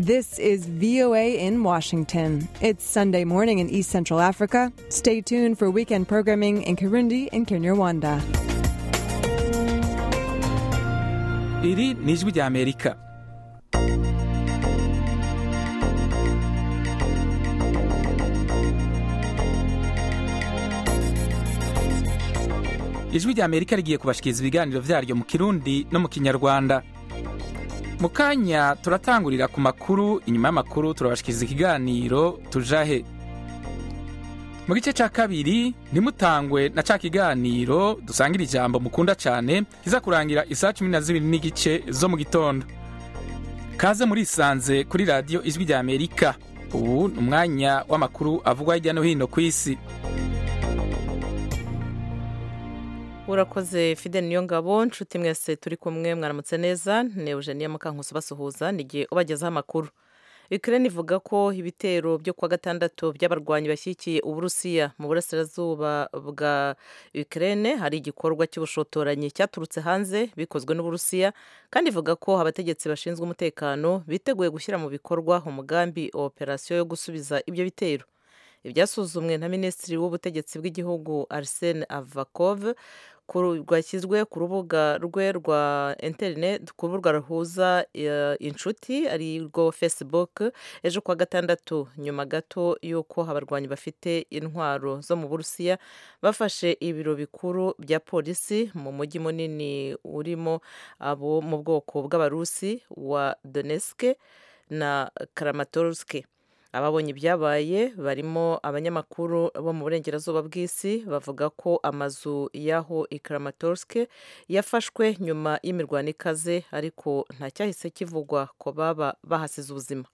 This is VOA in Washington. It's Sunday morning in East Central Africa. Stay tuned for weekend programming in Kirundi and Kinyarwanda. iri ni ijwi rya amerika ijwi rya amerika rigiye kubashikiriza ibiganiro vyaryo mu kirundi no mu kinyarwanda mu kanya turatangurira ku makuru inyuma y'amakuru turabashikiriza ikiganiro tujahe mu gice ca kabiri ntimutangwe na ca kiganiro dusangira ijambo mukunda cane kiza kurangira isaha cumi na zibiri n'igice zo mu gitondo kaze murisanze kuri radiyo ijwi rya amerika ubu ni umwanya w'amakuru avugwa hirya no hino ku isi urakoze fidel niyo ngabo nshuti mwese turi kumwe mwaramutse neza ni eugenia mukankusi basuhuza ni igihe ubagezaho amakuru Ukraine ivuga ko ibitero byo kuwa gatandatu by'abarwanyi bashyigikiye uburusiya mu burasirazuba bwa Ukraine hari igikorwa cy'ubushotoranyi cyaturutse hanze bikozwe n'uburusiya kandi ivuga ko abategetsi bashinzwe umutekano biteguye gushyira mu bikorwa umugambi wa operasiyo yo gusubiza ibyo bitero ibyasuzumwe na minisitiri w'ubutegetsi bw'igihugu arsene avakov rwashyizwe ku rubuga rwe rwa interineti ku rubuga ruhuza inshuti ari rwo facebook ejo kuwa gatandatu nyuma gato y'uko abarwanyi bafite intwaro zo mu burusiya bafashe ibiro bikuru bya polisi mu mujyi munini urimo abo mu bwoko bw'abarusi wa donetsk na kramatorsk ababonye ibyabaye barimo abanyamakuru bo mu burengerazuba bw'isi bavuga ko amazu y'aho i kramatorsk yafashwe nyuma y'imirwano ikaze ariko nta cyahise kivugwa ko baba bahasize ubuzima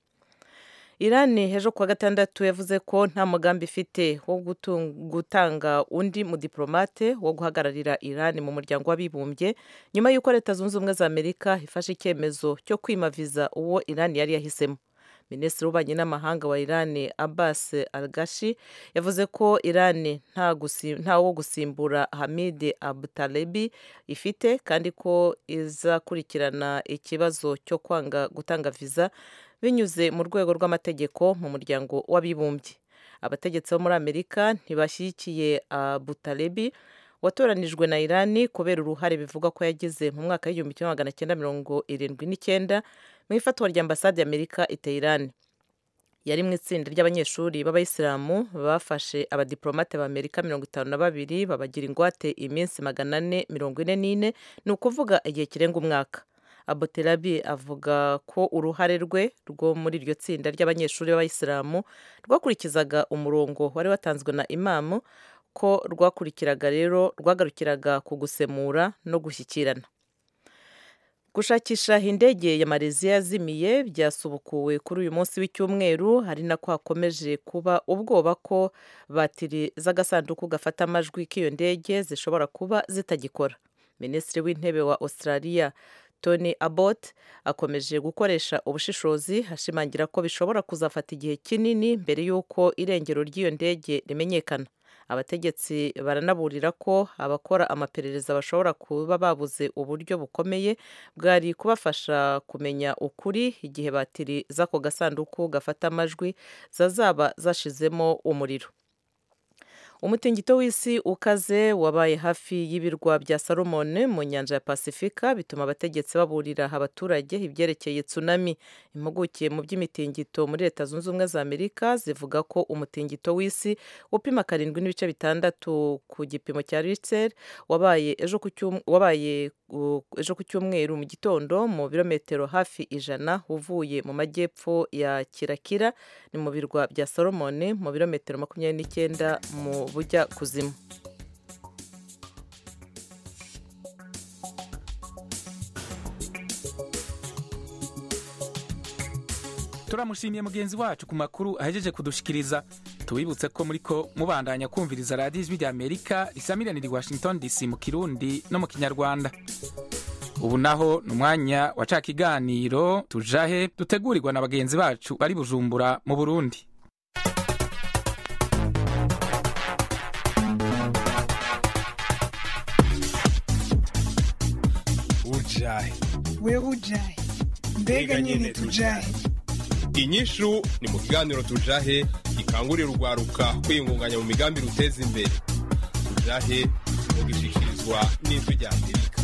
irani ejo kuwa gatandatu yavuze ko nta mugambi ifite wo gutanga undi mudiplomate wo guhagararira irani mu muryango w'abibumbye nyuma y'uko leta zunze ubumwe za amerika ifashe icyemezo cyo kwimaviza uwo irani yari yahisemo minisitiri w'ububanyi n'amahanga wa irani abbas algashi yavuze ko irani nta wo gusimbura hamid abutalebi ifite kandi ko izakurikirana ikibazo cyo kwanga gutanga viza binyuze mu rwego rw'amategeko mu muryango w'abibumbye abategetsi bo muri amerika ntibashyigikiye abutalebi watoranijwe na irani kubera uruhare bivugwa ko yagize mu mwaka w'igihumbi kimwe magana cyenda mirongo irindwi n'icyenda mu ifatwa rya ambasade y'amerika iteye irani yari mu itsinda ry'abanyeshuri b'abayisilamu bafashe abadiplomate b'amerika mirongo itanu na babiri babagira ingwate iminsi magana ane mirongo ine n'ine ni ukuvuga igihe kirenga umwaka abuterabi avuga ko uruhare rwe rwo muri iryo tsinda ry'abanyeshuri b'abayisilamu rwakurikizaga umurongo wari watanzwe na imamu ko rwakurikiraga rero rwagarukiraga ku gusemura no gushyikirana gushakisha indege ya mareziya yazimiye byasubukuwe kuri uyu munsi w'icyumweru hari nako hakomeje kuba ubwoba ko batiri z'agasanduku gafata amajwi k'iyo ndege zishobora kuba zitagikora minisitiri w'intebe wa australia tony abbott akomeje gukoresha ubushishozi ashimangira ko bishobora kuzafata igihe kinini mbere y'uko irengero ry'iyo ndege rimenyekana abategetsi baranaburira ko abakora amaperereza bashobora kuba babuze uburyo bukomeye bwari kubafasha kumenya ukuri igihe batiri z'ako gasanduku gafata amajwi zazaba zashizemo umuriro umutingito w'isi ukaze wabaye hafi y'ibirwa bya salomone mu nyanja ya pasifika bituma abategetsi baburira abaturage ibyerekeye tsunami impuguke mu by'imitingito muri leta zunze ubumwe za amerika zivuga ko umutingito w'isi upima karindwi n'ibice bitandatu ku gipimo cya richter wabaye ejo ku cyumweru mu gitondo mu birometero hafi ijana uvuye mu majyepfo ya kirakira ni mu birwa bya salomone mu birometero makumyabiri n'icyenda mu bujya kuzimu turamushimiye mugenzi wacu ku makuru ahejeje kudushikiriza tubibutse ko muri ko mubandanya kumviriza radiyo ijwi rya amerika risamiranira i washington dc mu kirundi no mu kinyarwanda ubu naho ni umwanya wa ca kiganiro tujahe dutegurirwa na bagenzi bacu bari bujumbura mu burundi ujahe wewe ujahe mbega nyine tujahe inyishu ni mu kiganiro tujahe gikangurira urwaruka kwiyungunganya mu migambi ruteza imbere tujahe mugishikirizwa n'ijwi rya amerika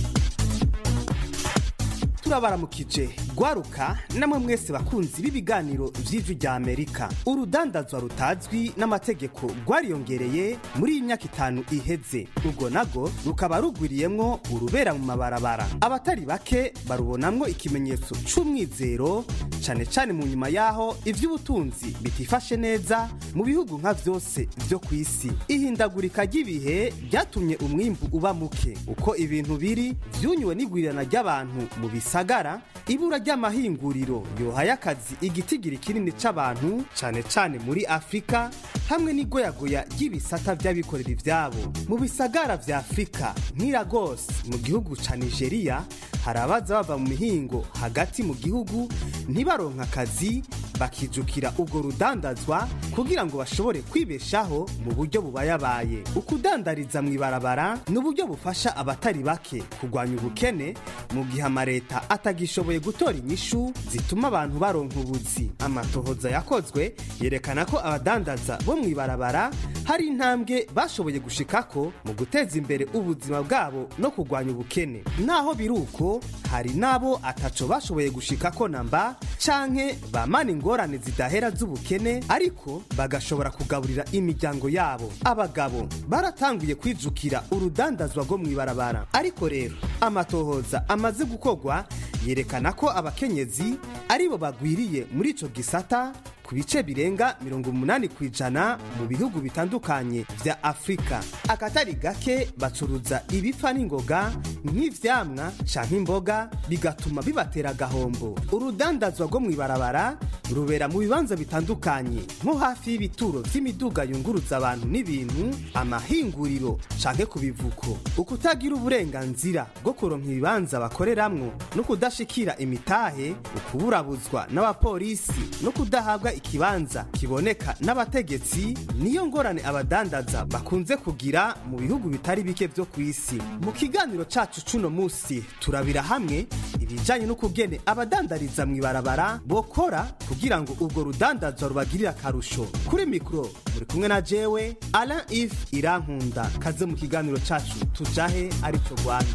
turabaramukije gwaruka namwe mwese bakunzi b'ibiganiro vy'ijwi rya amerika urudandazwa rutazwi n'amategeko rwariyongereye muri iyi myaka itanu iheze urwo nago rukaba rugwiriyemwo urubera mu mabarabara abatari bake barubonamwo ikimenyetso c'umwizero cane cane mu nyuma yaho ivy'ubutunzi bitifashe neza mu bihugu nka vyose vyo kw'isi ihindagurika ry'ibihe ryatumye umwimbu uba muke uko ibintu biri vyunyuwe n'igwirirana ry'abantu mu bisagara ibura ry'amahinguriro yohaye akazi igitigiri kinini c'abantu cane cane muri afurika hamwe n'igoyagoya ry'ibisata vy'abikorera ivyabo mu bisagara vya afurika nk'i lagos mu gihugu ca nigeria hari abaza bava mu mihingo hagati mu gihugu ntibaronka akazi bakijukira ubwo rudandazwa kugira ngo bashobore kwibeshaho mu buryo bubayabaye ukudandariza mu ibarabara ni uburyo bufasha abatari bake kurwanya ubukene mu gihe amareta atagishoboye gutora inyishu zituma abantu baronka ubuzi amatohoza yakozwe yerekana ko abadandaza bo mu ibarabara hari intambwe bashoboye gushikako mu guteza imbere ubuzima bwabo no kurwanya ubukene naho biri uko hari n'abo ataco bashoboye gushikako namba canke bamana ingorane zidahera z'ubukene ariko bagashobora kugaburira imiryango yabo abagabo baratanguye kwijukira urudandazwa rwo mu ibarabara ariko rero amatohoza amaze gukorwa yerekana ko abakenyezi aribo bagwiriye muri ico gisata ku bice birenga mirongo umunani ku ijana mu bihugu bitandukanye vya afurika akatari gake bacuruza ibipfa n'ingoga nk'ivyamwa canke imboga bigatuma bibatera agahombo urudandazwa rwo mu ibarabara rubera mu bibanza bitandukanye nko hafi y'ibituro vy'imiduga yunguruza abantu n'ibintu amahinguriro canke ku bivuko ukutagira uburenganzira bwo kuronka ibibanza bakoreramwo no kudashikira imitahe ukuburabuzwa n'abapolisi no kudahabwa ikibanza kiboneka n'abategetsi niyo ngorane abadandaza bakunze kugira mu bihugu bitari bike vyo ku isi mu kiganiro cacu cuno musi turabira hamwe ibijanye n'ukugene abadandariza mu ibarabara bokora kugira ngo ubwo rudandazwa rubagirire akarusho kuri mikoro muri kumwe na jewe alain if irankunda kaze mu kiganiro cacu tujahe arico rwanda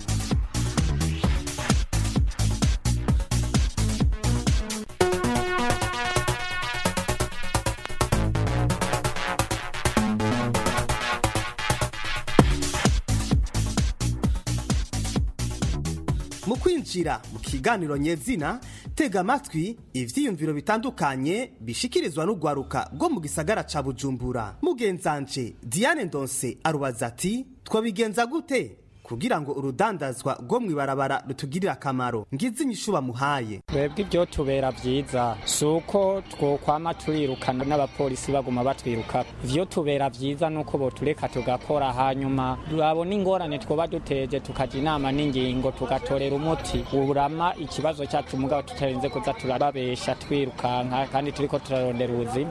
mu kwinjira mu kiganiro nyezina tega amatwi ivyiyumviro bitandukanye bishikirizwa n'urwaruka rwo mu gisagara ca bujumbura mugenzanje diane ndonse arubaza ati twabigenza gute kugira ngo urudandazwa rwo mu ibarabara rutugirire akamaro ngize inyishu bamuhaye twebwe ibyo tubera byiza si uko twokwama turirukana n'abapolisi baguma batwiruka ivyo tubera byiza ni uko botureka tugakora hanyuma turabona ingorane twoba duteje tukaja inama n'ingingo tugatorera umuti urama ikibazo cyacu mugabo tutarinze kuza turababesha twirukanka kandi turiko turarondera ubuzima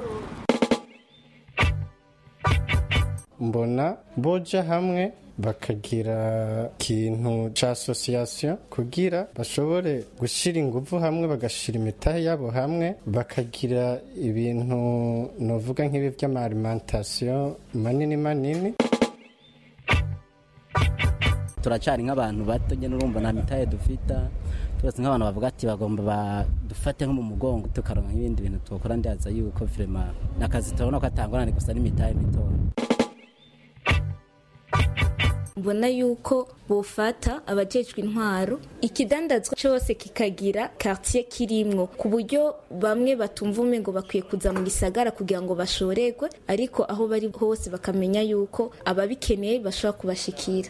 mbona boja hamwe bakagira ikintu ca association kugira bashobore gushira inguvu hamwe bagashira imitahe yabo hamwe bakagira ibintu novuga nk'ibi vy'amaalimentation manini manini turacari nk'abantu bato nyene urumva nta mitahe dufita turetse nk'abantu bavuga ati bagomba badufate nko mu mugongo tukaronka nk'ibindi bintu twokora ndaza yuko vrema nakazi turabona ko atangorane gusa n'imitahe mitoya mbona yuko bufata abajejwe intwaro ikidandazwa cyose kikagira quartier kirimwo ku buryo bamwe batumva umengo bakwiye kuza mu gisagara kugira ngo bashorerwe ariko aho bari hose bakamenya yuko ababikeneye bashobora kubashikira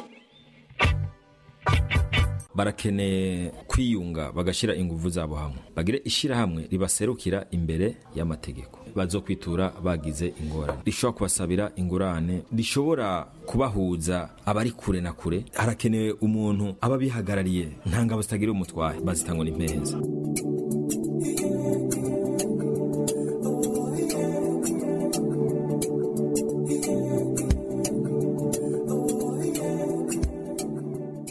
barakeneye kwiyunga bagashyira ingufu zabo hamwe bagire ishyirahamwe ribaserukira imbere y'amategeko bazokwitura bagize ingorane rishobora kubasabira ingurane rishobora kubahuza abari kure na kure harakenewe umuntu aba bihagarariye nta ngabo zitagira umutwaye bazitangwa n'impereza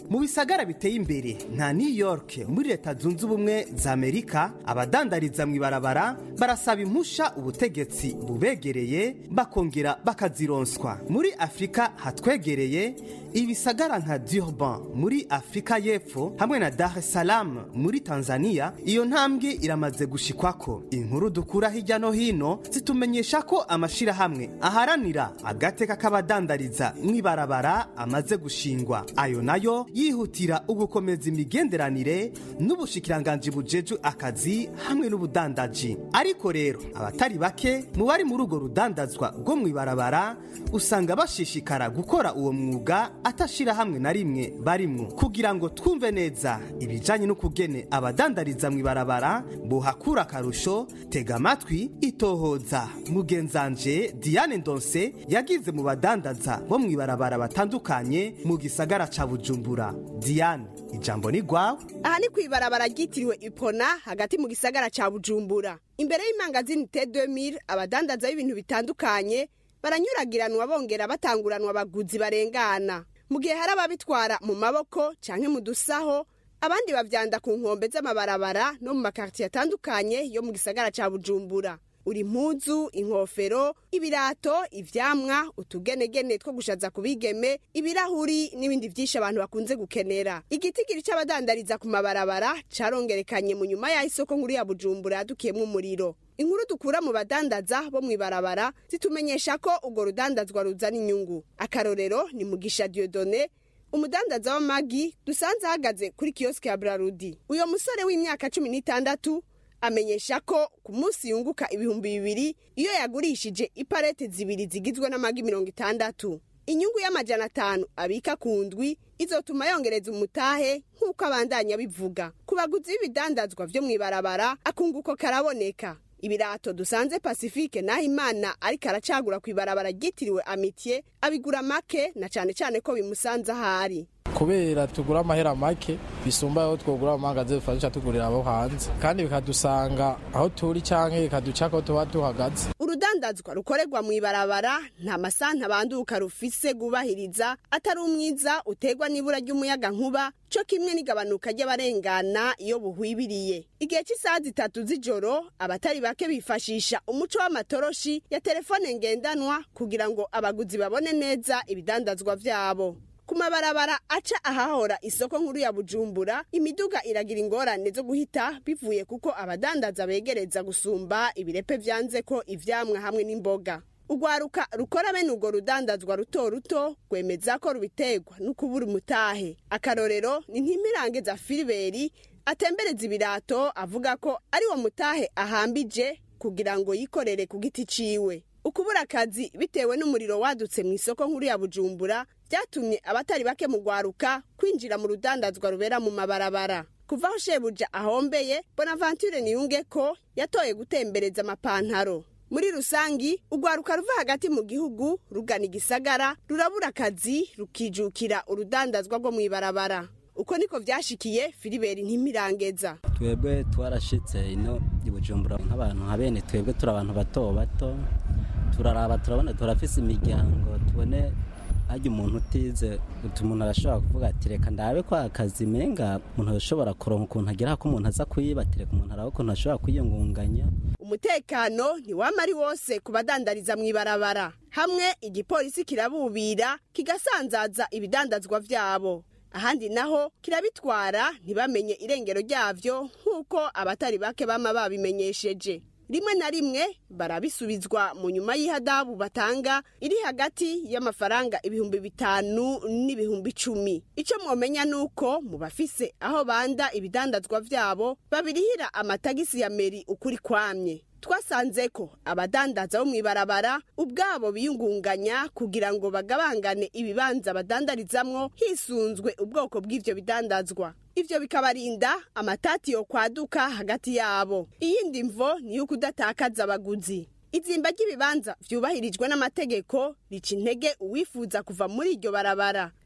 mu bisagara biteye imbere nka new york muri leta zunze ubumwe za amerika abadandariza mu ibarabara barasaba impusha ubutegetsi bubegereye bakongera bakazironswa muri afurika hatwegereye ibisagara nka durban muri afurika y'epfo hamwe na dar es salaam muri tanzania iyo ntambwe iramaze gushikwako inkuru dukura hirya no hino zitumenyesha ko amashirahamwe aharanira agateka k'abadandariza mw'ibarabara amaze gushingwa ayo nayo yihutira ugukomeza imigenderanire n'ubushikiranganji bujeju akazi hamwe n'ubudandaji ariko rero abatari bake mu bari muri urwo rudandazwa rwo mw'ibarabara usanga bashishikara gukora uwo mwuga atashira hamwe na rimwe barimwo kugira ngo twumve neza ibijanye n'ukugene abadandariza mw'ibarabara buhakura akarusho tega amatwi itohoza mugenzanje diane ndonse yagize mu badandaza bo mw'ibarabara batandukanye mu gisagara ca bujumbura diane ijambo ni gwawe aha ni kw'ibarabara ryitiriwe ipona hagati mu gisagara ca bujumbura imbere y'imangazini t 2000 abadandaza b'ibintu bitandukanye baranyuragiranwa bongera batanguranwa abaguzi barengana mu gihe hari ababitwara mu maboko canke mu dusaho abandi bavyanda ku nkombe z'amabarabara no mu makartiye atandukanye yo mu gisagara ca bujumbura uri impuzu inkofero ibirato ivyamwa utugenegene two gushaza ku bigeme ibirahuri n'ibindi vyinshi abantu bakunze gukenera igitigiri c'abadandariza ku mabarabara carongerekanye mu nyuma y'aho isoko nkuru ya bujumbura yadukiyemwo umuriro inkuru dukura mu badandaza bo mw'ibarabara zitumenyesha ko urwo rudandazwa ruzana inyungu akarorero ni mugisha diodone umudandaza w'amagi dusanze ahagaze kuri kiyosike ya brarudi uyo musore w'imyaka cumi n'itandatu amenyesha ko ku munsi yunguka ibihumbi bibiri iyo yagurishije iparete zibiri zigizwe n'amagi mirongo itandatu inyungu y'amajana atanu abika ku ndwi izotuma yongereza umutahe nk'uko abandanya bivuga ku baguzi b'ibidandazwa vyo mw'ibarabara akunguko karaboneka ibirato dusanze pacifique naho imana ariko aracagura ku ibarabara ryitiriwe amitiye abigura make na cane cane ko bimusanze ahari kubera tugura amahera make bisumba aho twogura amangaze dufasha tugurira abo hanze kandi bikadusanga aho turi canke bikaduca ko tuba duhagaze urudandazwa rukorerwa mu ibarabara nta masanta banduka rufise gubahiriza atari umwiza utegwa n'ibura ry'umuyaga nkuba co kimwe n'igabanuka ry'abarengana iyo buhwibiriye igihe cy'isaha zitatu z'ijoro abatari bake bifashisha umuco w'amatoroshi ya telefone ngendanwa kugira ngo abaguzi babone neza ibidandazwa vyabo ku mabarabara aca ahahora isoko nkuru ya bujumbura imiduga iragira ingorane zo guhita bivuye kuko abadandaza begereza gusumba ibirepe vyanze ko ivyamwa hamwe n'imboga urwaruka rukora bene urwo rudandazwa ruto ruto rwemeza ko rubiterwa no kubura umutahe akarorero ni ntimirangeza filiberi atembereza ibirato avuga ko ari wo mutahe ahambije kugira ngo yikorere ku giti ciwe ukubura akazi bitewe n'umuriro wadutse mu isoko nkuru ya bujumbura byatumye abatari bake mu rwaruka kwinjira mu rudandazwa rubera mu mabarabara kuva aho shebuja ahombeye bonaventure niyunge ko yatoye gutembereza amapantaro muri rusangi urwaruka ruva hagati mu gihugu rugana igisagara rurabura akazi rukijukira urudandazwa rwo mu ibarabara uko niko vyashikiye filiberi ntimirangeza twebwe twarashitse ino i bujumbura nk'abantu nka bene twebwe turi abantu bato bato turaraba turabona turafise imiryango tubone hajya umuntu utize umuntu arashobora kuvuga ati reka ndabe ko akazi menga umuntu arashobora kuronka ukuntu agera ko umuntu aza kuyibatireka umuntu arabe ukuntu ashobora kwiyungunganya umutekano ntiwama ari wose ku badandariza mu ibarabara hamwe igipolisi kirabubira kigasanzaza ibidandazwa vyabo ahandi naho kirabitwara ntibamenye irengero ryavyo nk'uko abatari bake bama babimenyesheje rimwe na rimwe barabisubizwa mu nyuma y'ihadabu batanga iri hagati y'amafaranga ibihumbi bitanu n'ibihumbi icumi icyo mwomenya ni uko mu bafise aho banda ibidandazwa vyabo babirihira amatagisi ya meri ukuri kwamye twasanze ko abadandaza bo mu ibarabara ubwabo biyungunganya kugira ngo bagabangane ibibanza badandarizamwo hisunzwe ubwoko bw'ivyo bidandazwa ivyo bikabarinda amatati yo kwaduka hagati yabo iyindi mvo ni yuko udatakaza abaguzi izimba ry'ibibanza vyubahirijwe n'amategeko rica intege uwifuza kuva muri iryo barabara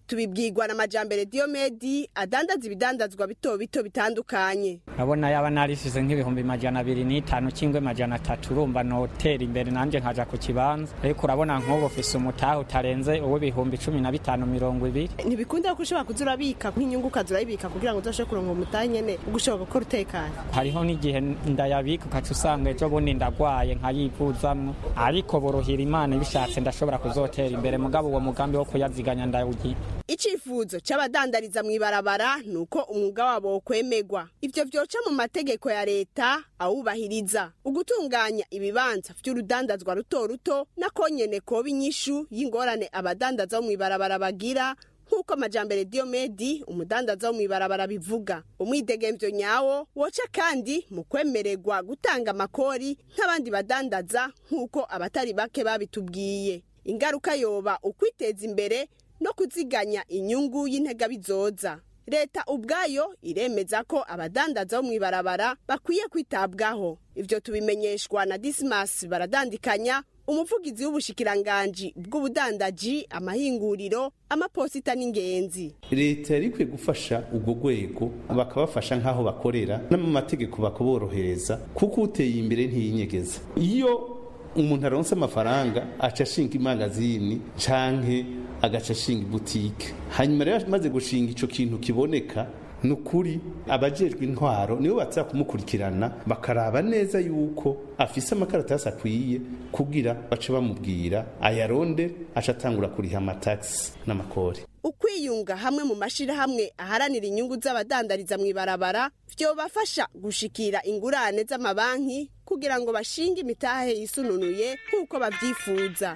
tubibwirwa na majambere diomedi adandaza ibidandazwa bito bito bitandukanye urabona yaba narisize nk'ibihumbi majana abiri n'itanu cyangwa majana atatu urumva notera imbere nanjye nkaja ku kibanza ariko urabona nk'ubu ufise umutahe utarenze uw'ibihumbi cumi na bitanu mirongo ibiri ntibikunda ko ushobora kuza urabika nk'inyungu ukaza urayibika kugira ngo uzashe kuronka umutahe nyene ugushobora gukora utekanye hariho n'igihe ndayabika ukaca usanga ejo bundi ndagwaye nkayivuzamwo ariko borohira imana ibishatse ndashobora kuzotera imbere mugabo uwo mugambi wo kuyaziganya ndawugira icifuzo c'abadandariza mw'ibarabara ni uko umwuga wabo wokwemegwa ivyo vyoca mu mategeko ya leta awubahiriza ugutunganya ibibanza vy'urudandazwa ruto ruto nako nyene koba inyishu y'ingorane abadandaza bo mw'ibarabara bagira nk'uko amajambere diomedi umudandaza wo mw'ibarabara bivuga umwidegemvyo nyawo woca kandi mu kwemererwa gutanga amakori nk'abandi badandaza nk'uko abatari bake babitubwiye ingaruka yoba ukwiteza imbere no kuziganya inyungu y'intega bizoza leta ubwayo iremeza ko abadandaza bo mw'ibarabara bakwiye kwitabwaho ivyo tubimenyeshwa na dismas baradandikanya umuvugizi w'ubushikiranganji bw'ubudandaji amahinguriro amaposita n'ingenzi leta yari ikwiye gufasha ubwo rwego bakabafasha nk'aho bakorera no mu mategeko bakaborohereza kuko uteye imbere ntiyinyegeza iyo umuntu aronse amafaranga aca ashinga imangazini canke agaca ashinga ibutike hanyuma rero amaze gushinga ico kintu kiboneka ni ukuri abajejwe intwaro nibo baza kumukurikirana bakaraba neza yuko afise amakaratasi akwiye kugira bace bamubwira ayaronde aca atangura kuriha amatagisi n'amakori ukwiyunga hamwe mu mashirahamwe aharanira inyungu z'abadandariza mw'ibarabara vyobafasha gushikira ingurane z'amabanki kugira ngo bashinge imitahe yisununuye nk'uko bavyifuza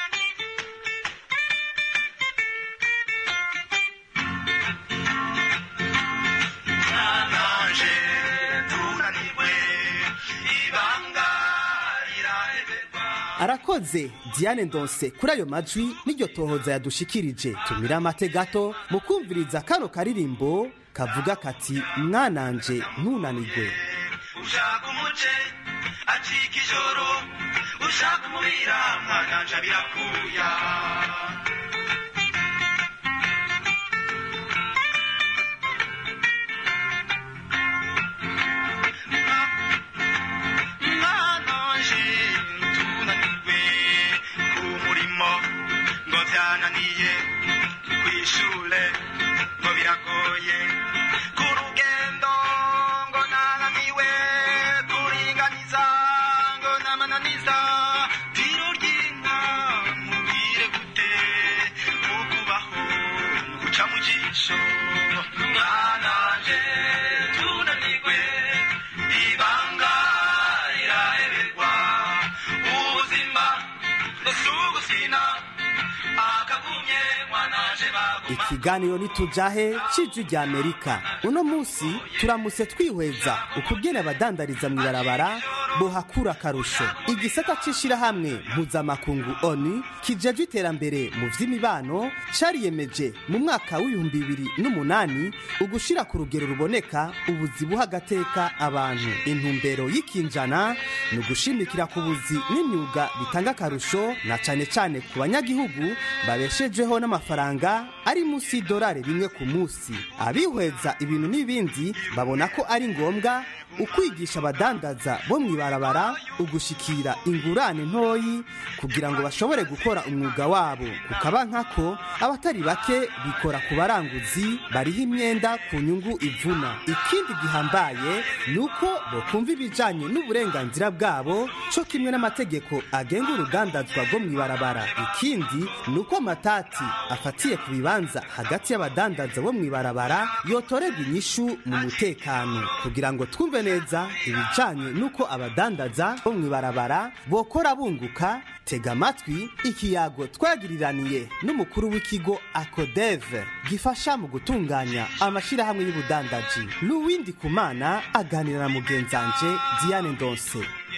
arakoze diane ndonse kuri ayo majwi n'iryo tohoza yadushikirije tumira amate gato mu kumviriza kano karirimbo kavuga kati mwananje ntunanigwe ushaka umuce acika ijoro ushaka umubira mwananje birakuya mwananje tunanirwe ku murimo ngo byananiye kwishure ngo biragoye ku rugendo ngo nananiwe kuringaniza ngo namananiza tiro ry'inka mubwire gute ukubaho guca mu jisho mwananje tunanirwe ibanga riraheberwa ubuzima busugusina akagumye mwananje bagu ikiganiro nitujahe c'ijwi rya amerika uno munsi turamutse twihweza ukugena abadandariza mw'ibarabara bohakura akarusho igisata c'ishirahamwe mpuzamakungu onu kijejwe iterambere mu vy'imibano cariyemeje mu mwaka w'ibihumbi bibiri n'umunani ugushira ku rugero ruboneka ubuzi buha agateka abantu intumbero y'ikinjana ni ugushimikira ku buzi n'imyuga bitanga akarusho na cane cane ku banyagihugu babeshejweho n'amafaranga ari munsi y'idolari rimwe ku munsi abihweza ibintu n'ibindi babona ko ari ngombwa ukwigisha abadandaza bo mw'ibarabara ugushikira ingurane ntoyi kugira ngo bashobore gukora umwuga wabo kukaba nkako abatari bake bikora ku baranguzi bariho imyenda ku nyungu ivuna ikindi gihambaye ni uko bokumva ibijanye n'uburenganzira bwabo co kimwe n'amategeko agenga urugandazwa rwo mw'ibarabara ikindi ni uko amatati afatiye ku bibanza hagati y'abadandaza bo mw'ibarabara yotorerwa inyishu mu mutekano kugira ngo twumve neza ibijanye n'uko abadandaza bo mw'ibarabara bokora bunguka tega amatwi ikiyago twagiriraniye n'umukuru w'ikigo akodeve gifasha mu gutunganya amashirahamwe y'ubudandaji n'uwindi kumana aganira na mugenzanje diane ndonse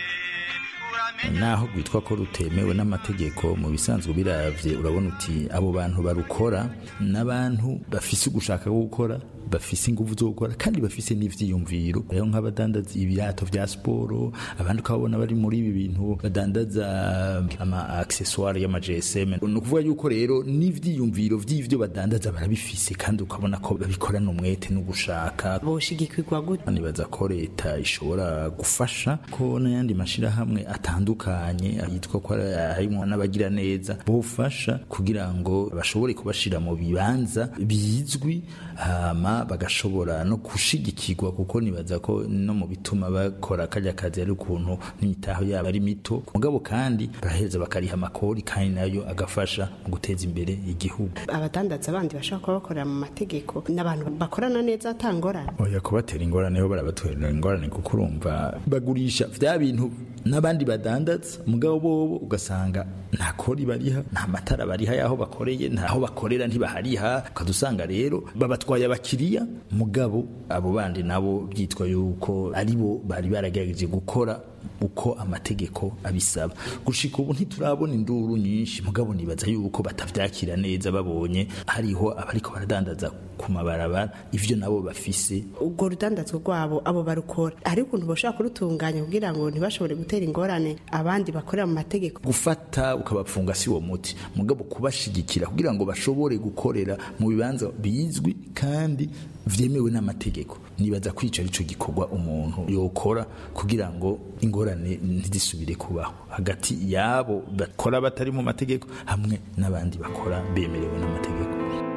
naho rwitwa ko rutemewe n'amategeko mu bisanzwe biravye urabona uti abo bantu barukora n'abantu bafise ugushaka gukora bafise ingufu zo gukora kandi bafise n'ivyiyumviro rero nk'abadandaza ibirato vya siporo abandi ukabona bari muri ibi bintu badandaza ama accessoire y'ama GSM ni ukuvuga yuko rero n'ivyiyumviro vy'ivyo badandaza barabifise kandi ukabona ko babikorana umwete no gushaka boshigikirwa gute nibaza ko leta ishobora gufasha ko n'ayandi mashirahamwe atandukanye yitwa ko harimo n'abagira neza bofasha kugira ngo bashobore kubashira mu bibanza bizwi hama bagashobora no gushigikirwa kuko nibaza ko no mu bituma bakora karya kazi ari ukuntu n'imitaho yabo ari mito mugabo kandi baraheza bakariha amakori kandi nayo agafasha mu guteza imbere igihugu abadandaza bandi bashobora kuba bakorera mu mategeko n'abantu bakorana neza atangorana oya kubatera ingorane ho barabatera ingorane kuko urumva bagurisha vya bintu n'abandi badandaza mugabo bobo ugasanga nta kori bariha nta matara bariha yaho bakoreye ntaho bakorera ntibahariha ukadusanga rero babatwaye abakiriya mugabo abo bandi nabo byitwa yuko ari bo bari baragerageje gukora uko amategeko abisaba gushika ubu ntiturabona induru nyinshi mugabo nibaza yuko batavyakira neza babonye hariho abariko baradandaza ku mabarabara ivyo nabo bafise ubwo rudandazwa rwabo abo barukora hari ukuntu bashobora kurutunganya kugira ngo ntibashobore gutera ingorane abandi bakorera mu mategeko gufata ukabapfunga si wo muti mugabo kubashigikira kugira ngo bashobore gukorera mu bibanza bizwi kandi vyemewe n'amategeko nibaza ko ico arico gikorwa umuntu yokora kugira ngo ingorane ntizisubire kubaho hagati yabo bakora batari mu mategeko hamwe n'abandi bakora bemerewe n'amategeko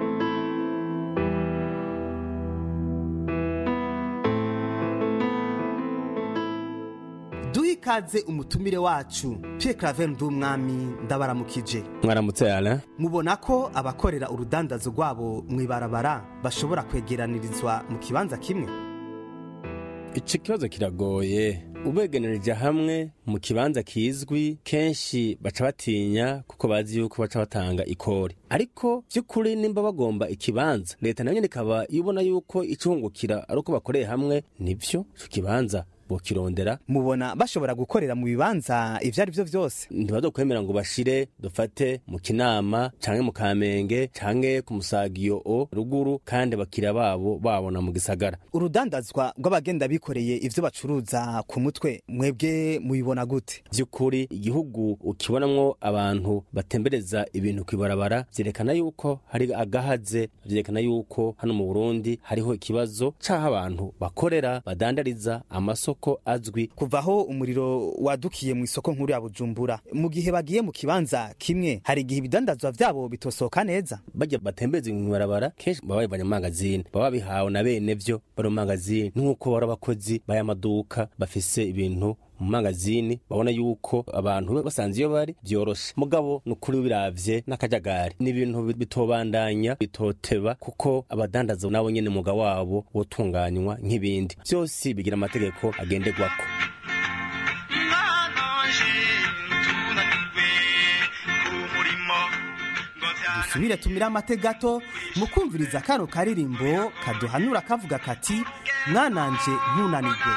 duhe ikaze umutumire wacu Pierre Claver Ndumwami ndabaramukije mwaramutse yala mubona ko abakorera urudandazo rwabo mu ibarabara bashobora kwegeranirizwa mu kibanza kimwe iki kibazo kiragoye ubegenereje hamwe mu kibanza kizwi kenshi baca batinya kuko bazi yuko baca batanga ikori ariko by'ukuri nimba bagomba ikibanza leta nayo nyine ikaba ibona yuko icungukira ari uko bakoreye hamwe nibyo icyo kibanza bokirondera mubona bashobora gukorera mu bibanza ivyo ari byo vyose ntibazokwemera ngo bashire dufate mu kinama canke mu kamenge canke ku musagiyo o ruguru kandi abakiriya babo babona mu gisagara urudandazwa rw'abagenda bikoreye ivyo bacuruza ku mutwe mwebwe mubibona gute vy'ukuri igihugu ukibonamwo abantu batembereza ibintu kw'ibarabara vyerekana yuko hari agahaze vyerekana yuko hano mu burundi hariho ikibazo c'aho abantu bakorera badandariza amasoko ko azwi kuvaho umuriro wadukiye mu isoko nkuru ya Bujumbura mu gihe bagiye mu kibanza kimwe hari igihe ibidandazwa vyabo bitosoka neza bajya batembeza mu barabara kenshi baba bivanye mu magazine baba bihawe na bene vyo bari mu magazine nk'uko bari abakozi b'aya maduka bafise ibintu mu magazini babona yuko abantu basanze iyo bari byoroshe mugabo ni ukuri biravye n'akajagari ni ibintu bitobandanya bitoteba kuko abadandaza nabo nyene muga wabo wotunganywa nk'ibindi byose bigira amategeko agenderwako dusubire tumire amate gato mu kumviriza kano karirimbo kaduhanura kavuga kati mwananje ntunanirwe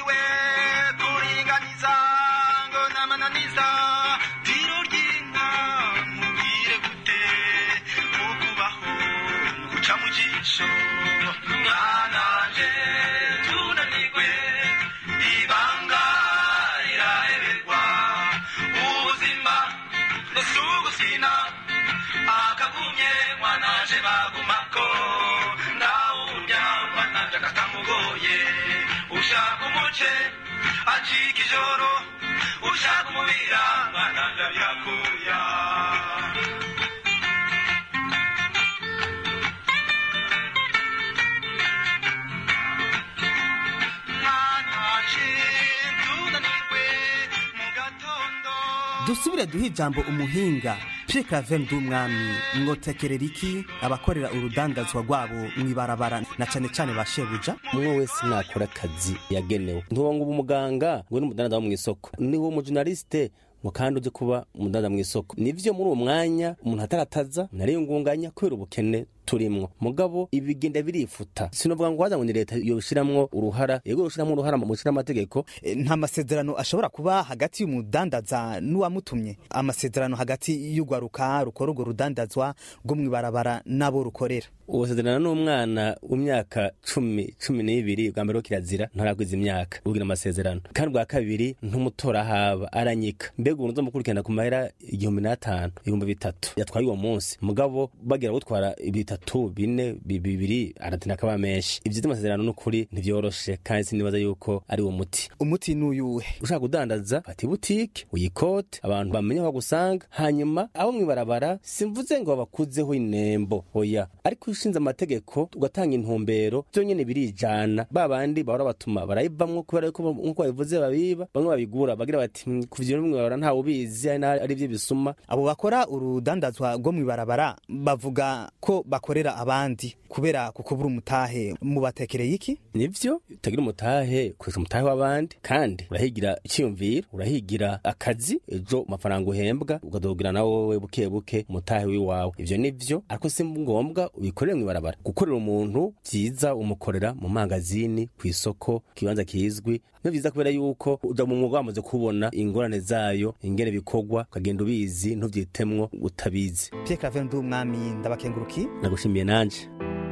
mwananje tunanirwe ibanga riraheberwa ubuzima nusugusina akagumye mwananje bagumako ndawurya mwananje akatamugoye ushaka umuce acika ijoro ushaka umubira mwananje abirakuya dusubire duhe ijambo umuhinga Pierre Claver Ndumwami mwotekerera iki abakorera urudandazwa rwabo mw'ibarabara na cane cane ba shebuja umwe wese nakora akazi yagenewe ntuba ngo uba umuganga ngo ni umudandaza wo mw'isoko ni wo mujurnaliste ngo kandi uje kuba umudandaza mw'isoko nivyo muri uwo mwanya umuntu atarataza nariyungunganya kubera ubukene turimwo mugabo ibigenda birifuta sinovuga ngo waza ngo ni leta yoshiramwo uruhara yego yoshiramwo uruhara mu gushira amategeko nta masezerano ashobora kuba hagati y'umudandaza n'uwamutumye amasezerano hagati y'urwaruka rukora urwo rudandazwa rwo mw'ibarabara n'abo rukorera ubusezerano n'umwana w'imyaka cumi cumi n'ibiri bwa mbere wo kirazira ntaragwiza imyaka ugira amasezerano kandi bwa kabiri ntumutora haba aranyika mbega ubu nzo mukurikirana ku mahera igihumbi n'atanu ibihumbi bitatu yatwaye uwo munsi mugabo bagira gutwara bitatu bine bibiri aratina akaba menshi ivyo vy'amasezerano n'ukuri ntivyoroshe kandi sinibaza yuko ari uwo muti umuti n'uyuhe ushaka kudandaza fata ibutike uyikote abantu bamenye aho bagusanga hanyuma abo mw'ibarabara simvuze ngo bakuzeho inembo oya ariko ushinze amategeko ugatanga intumbero vyo nyene birijana ba bandi bahora batuma barayivamwo kubera yuko nk'uko babivuze babiba bamwe babigura bagira bati "Mm, ku vyo mw'ibarabara ntawe ubizi ari na- ari vyo bisuma abo bakora urudandazwa rwo mw'ibarabara bavuga ko bakorera abandi kubera kukubura umutahe mubatekereye iki nivyo utagira umutahe ukoresha umutahe w'abandi kandi urahigira icyiyumviro urahigira akazi ejo amafaranga uhembwa ukadogira na wowe buke buke umutahe w'iwawe ivyo nivyo ariko si ngombwa ubikorere mw'ibarabara gukorera umuntu vyiza umukorera mu mangazini ku isoko kibanza kizwi ni vyiza kubera yuko uja mu mwuga wamaze kubona ingorane zayo ingene bikorwa ukagenda ubizi ntuvyitemwo utabizi Pierre Claver Ndumwami ndabakenguruki nagushimiye nanje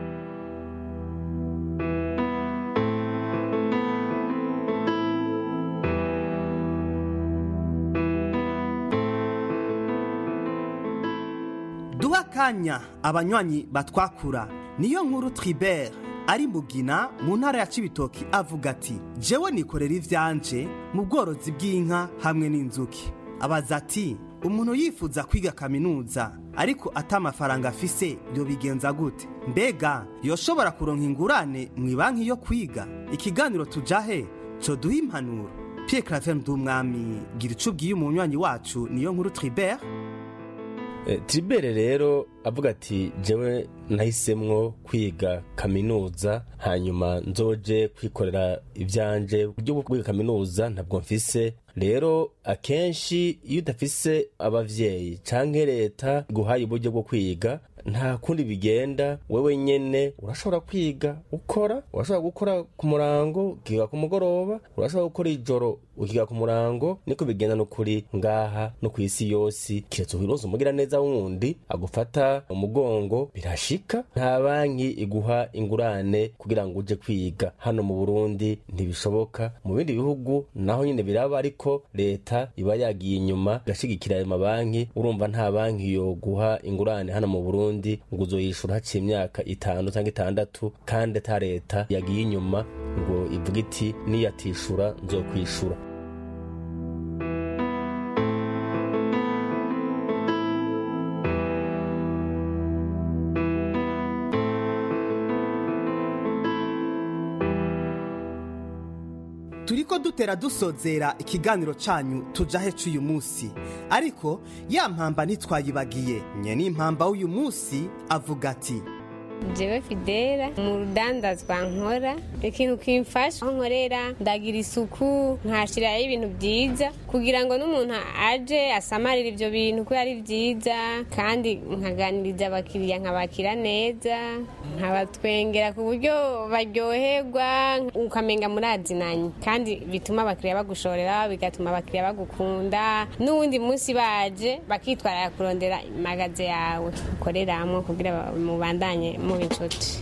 duha akanya abanywanyi batwakura niyo nkuru tribert ari mugina mu ntara ya cibitoki avuga ati jewe nikorera ivyanje mu bworozi bw'inka hamwe n'inzuki abaza ati umuntu yifuza kwiga kaminuza ariko ata amafaranga afise yobigenza gute mbega yoshobora kuronka ingurane mu ibanki yo kwiga ikiganiro tujahe co duha impanuro Pierre Claver Ndumwami gira ico ubwiye umunywanyi wacu niyo nkuru Tribert Eh, Tribere rero avuga ati jewe nahisemwo kwiga kaminuza hanyuma nzoje kwikorera ivyanje uburyo bwo kwiga kaminuza ntabwo mfise rero akenshi iyo udafise abavyeyi canke leta guhaye uburyo bwo kwiga nta kundi bigenda wewe nyene urashobora kwiga ukora urashobora gukora ku murango ukiga ku mugoroba urashobora gukora ijoro ukiga ku murango niko bigenda n'ukuri ngaha no ku isi yose kiretse uhiroza umugira neza wundi agufata umugongo birashika nta banki iguha ingurane kugira ngo uje kwiga hano mu burundi ntibishoboka mu bindi bihugu naho nyine biraba ariko leta iba yagiye inyuma igashigikira ayo mabanki urumva nta banki yoguha ingurane hano mu burundi ngo uzoyishura haciye imyaka itanu cyangwa itandatu kandi ata leta yagiye inyuma ngo ivuga iti niyatishura nzokwishura turiko dutera dusozera ikiganiro canyu tujahe c'uyu musi ariko ya mpamba ntitwayibagiye nye n'impamba w'uyu musi avuga ati jewe fidela mu rudandazwa nkora ikintu kimfasha aho nkorera ndagira isuku nkashiraho ibintu byiza kugira ngo n'umuntu aje asamarire ibyo bintu ko ari byiza kandi nkaganiriza abakiriya nkabakira neza nkabatwengera ku buryo baryoherwa ukamenga murazinanye kandi bituma abakiriya bagushorera bigatuma abakiriya bagukunda n'uwundi munsi baje bakitwarira kurondera magaze yawe ukoreramo kugira mubandanye muba inshuti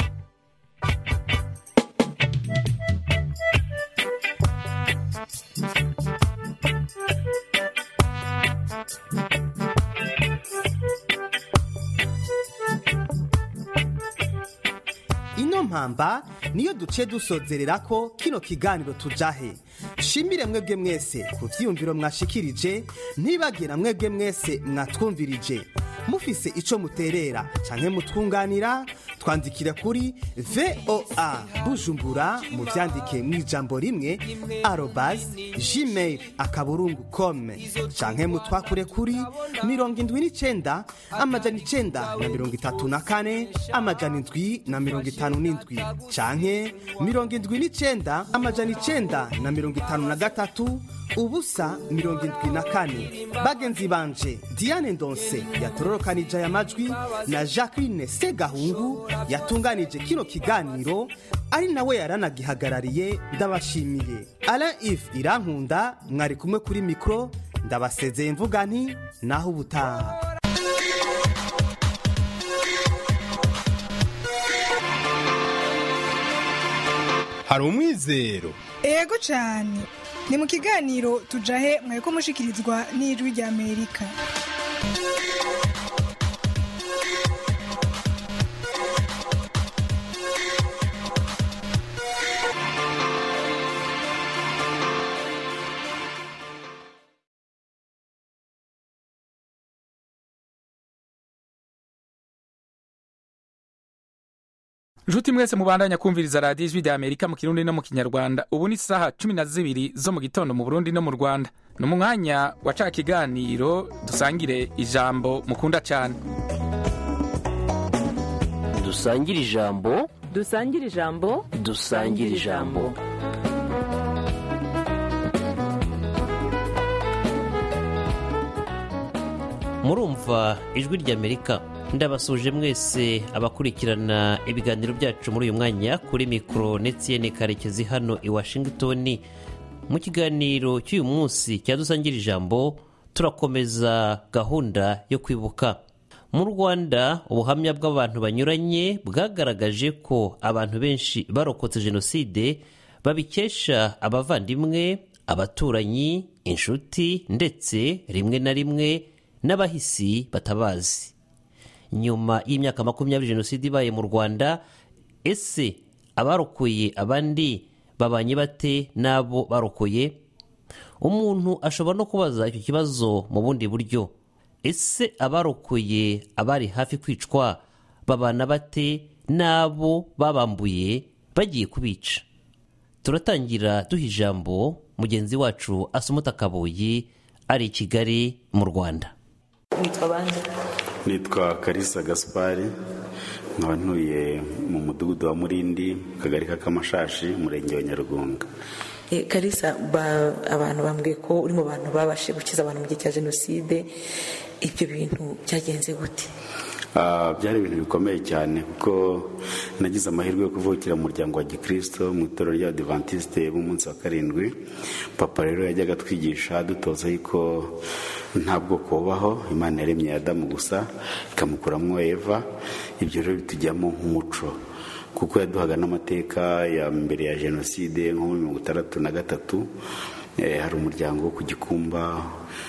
ino mpamba niyo duce dusozerera ko kino kiganiro tujahe shimire mwebwe mwese ku vyiyumviro mwashikirije ntibagira mwebwe mwese mwatwumvirije mufise ico muterera canke mutwunganira twandikira kuri voa bujumbura mu byandike mu ijambo rimwe arobas gmail akaburungu kome canke mutwakure kuri mirongo indwi n'icenda amajana icenda na mirongo itatu na kane amajana indwi na mirongo itanu n'indwi canke mirongo indwi n'icenda amajana icenda na mirongo itanu na gatatu ubusa mirongo indwi na kane bagenzi banje diane ndonse yatororokanije aya majwi na jacqueline segahungu yatunganije kino kiganiro ari nawe yaranagihagarariye ndabashimiye alain if irankunda mwari kumwe kuri mikoro ndabasezeye mvuga nti naho ubutaha hari umwizero ego cyane ni mu kiganiro tujahe mwari mushikirizwa n'ijwi rya amerika nshuti mwese mubandanya kumviriza radiyo ijwi rya amerika mu kirundi no mu kinyarwanda ubu ni saha cumi na zibiri zo mu gitondo mu burundi no mu rwanda ni mu mwanya wa ca kiganiro dusangire ijambo mukunda cyane dusangire ijambo dusangire ijambo dusangire ijambo murumva ijwi ry'amerika ndabasuje mwese abakurikirana ibiganiro byacu muri uyu mwanya kuri mikoro netiyene karekezi hano i washington mu kiganiro cy'uyu munsi cyadusangira ijambo turakomeza gahunda yo kwibuka mu rwanda ubuhamya bw'abantu banyuranye bwagaragaje ko abantu benshi barokotse jenoside babikesha abavandimwe abaturanyi inshuti ndetse rimwe na rimwe n'abahisi batabazi nyuma y'imyaka makumyabiri jenoside ibaye mu rwanda ese abarokoye abandi babanye bate n'abo barokoye umuntu ashobora no kubaza icyo kibazo mu bundi buryo ese abarokoye abari hafi kwicwa babana bate n'abo babambuye bagiye kubica turatangira duha ijambo mugenzi wacu asumuta kabuyi ari i kigali mu rwanda witwa bande nitwa karisa gaspari nkaba ntuye mu mudugudu wa murindi mu kagari k'akamashashi umurenge wa nyarugunga karisa abantu bambwiye ko uri mu bantu babashije gukiza abantu mu gihe cya jenoside ibyo bintu byagenze gute byari ibintu bikomeye cyane kuko nagize amahirwe yo kuvukira mu muryango wa gikirisito mu itorero ry'abadivantisite b'umunsi wa karindwi papa rero yajyaga atwigisha dutoza yuko nta bwoko bubaho imana yaremye adamu gusa ikamukuramo eva ibyo rero bitujyamo nk'umuco kuko yaduhaga n'amateka ya mbere ya jenoside nko muri mirongo itandatu na gatatu hari umuryango wo ku gikumba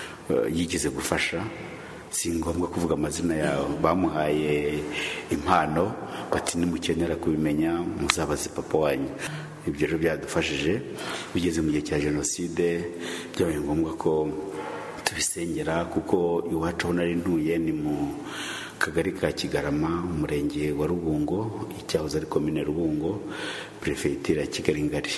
yigeze gufasha si ngombwa kuvuga amazina yawe bamuhaye impano bati nimukenera kubimenya muzabaze papa wanyu ibyo rero byadufashije bigeze mu gihe cya jenoside byabaye ngombwa ko tubisengera kuko iwacu aho nari ntuye ni mu kagari ka kigarama umurenge wa rubungo icyahoze ari komine rubungo perefegitura ya kigali ngari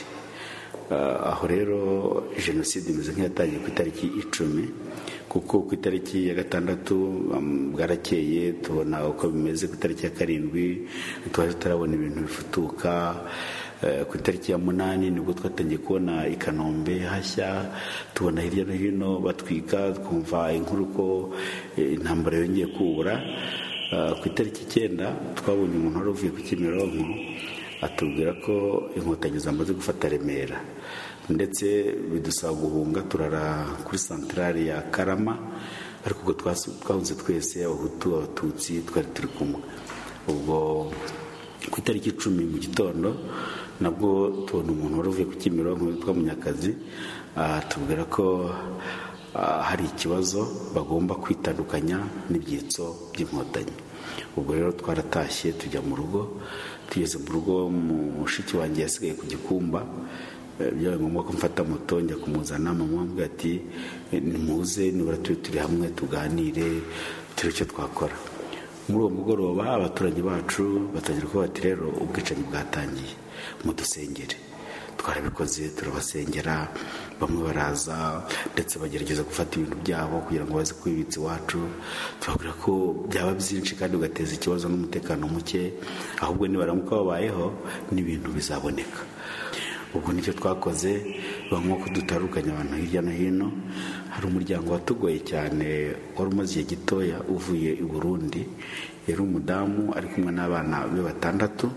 aho rero jenoside imeze nk'iyatangiye ku itariki icumi kuko ku itariki ya gatandatu bwarakeye tubona uko bimeze ku itariki ya karindwi twari tutarabona ibintu bifutuka ku itariki ya munani nibwo twatangiye kubona i kanombe hashya tubona hirya no hino batwika twumva inkuru ko intambara yongeye kubura ku itariki icyenda twabonye umuntu wari uvuye ku kimironko atubwira ko inkotanyi zamaze gufata remera ndetse bidusaba guhunga turara kuri santarari ya karama ariko ubwo twahunze twese abahutu abatutsi twari turi kumwe ubwo ku itariki icumi mu gitondo nabwo tubona umuntu wari uvuye ku kimironko witwa munyakazi tubwira ko hari ikibazo bagomba kwitandukanya n'ibyitso by'inkotanyi ubwo rero twaratashye tujya mu rugo tugeze mu rugo mushiki wanjye yasigaye ku gikumba byabaye ngombwa ko mfata moto njya kumuzana mama wambwira ati nimuze nibura turi turi hamwe tuganire turi icyo twakora muri uwo mugoroba abaturage bacu batangira kuvuga bati rero ubwicanyi bwatangiye mudusengere twarabikoze turabasengera bamwe baraza ndetse bagerageza gufata ibintu byabo kugira ngo baze kwibitsa iwacu tubabwira ko byaba byinshi kandi ugateza ikibazo n'umutekano muke ahubwo nibaramuka babayeho n'ibintu bizaboneka ubwo nicyo twakoze banywa ko dutarukanye abantu hirya no hino hari umuryango watugoye cyane wari umaze igihe gitoya uvuye i burundi yari umudamu ari kumwe n'abana be batandatu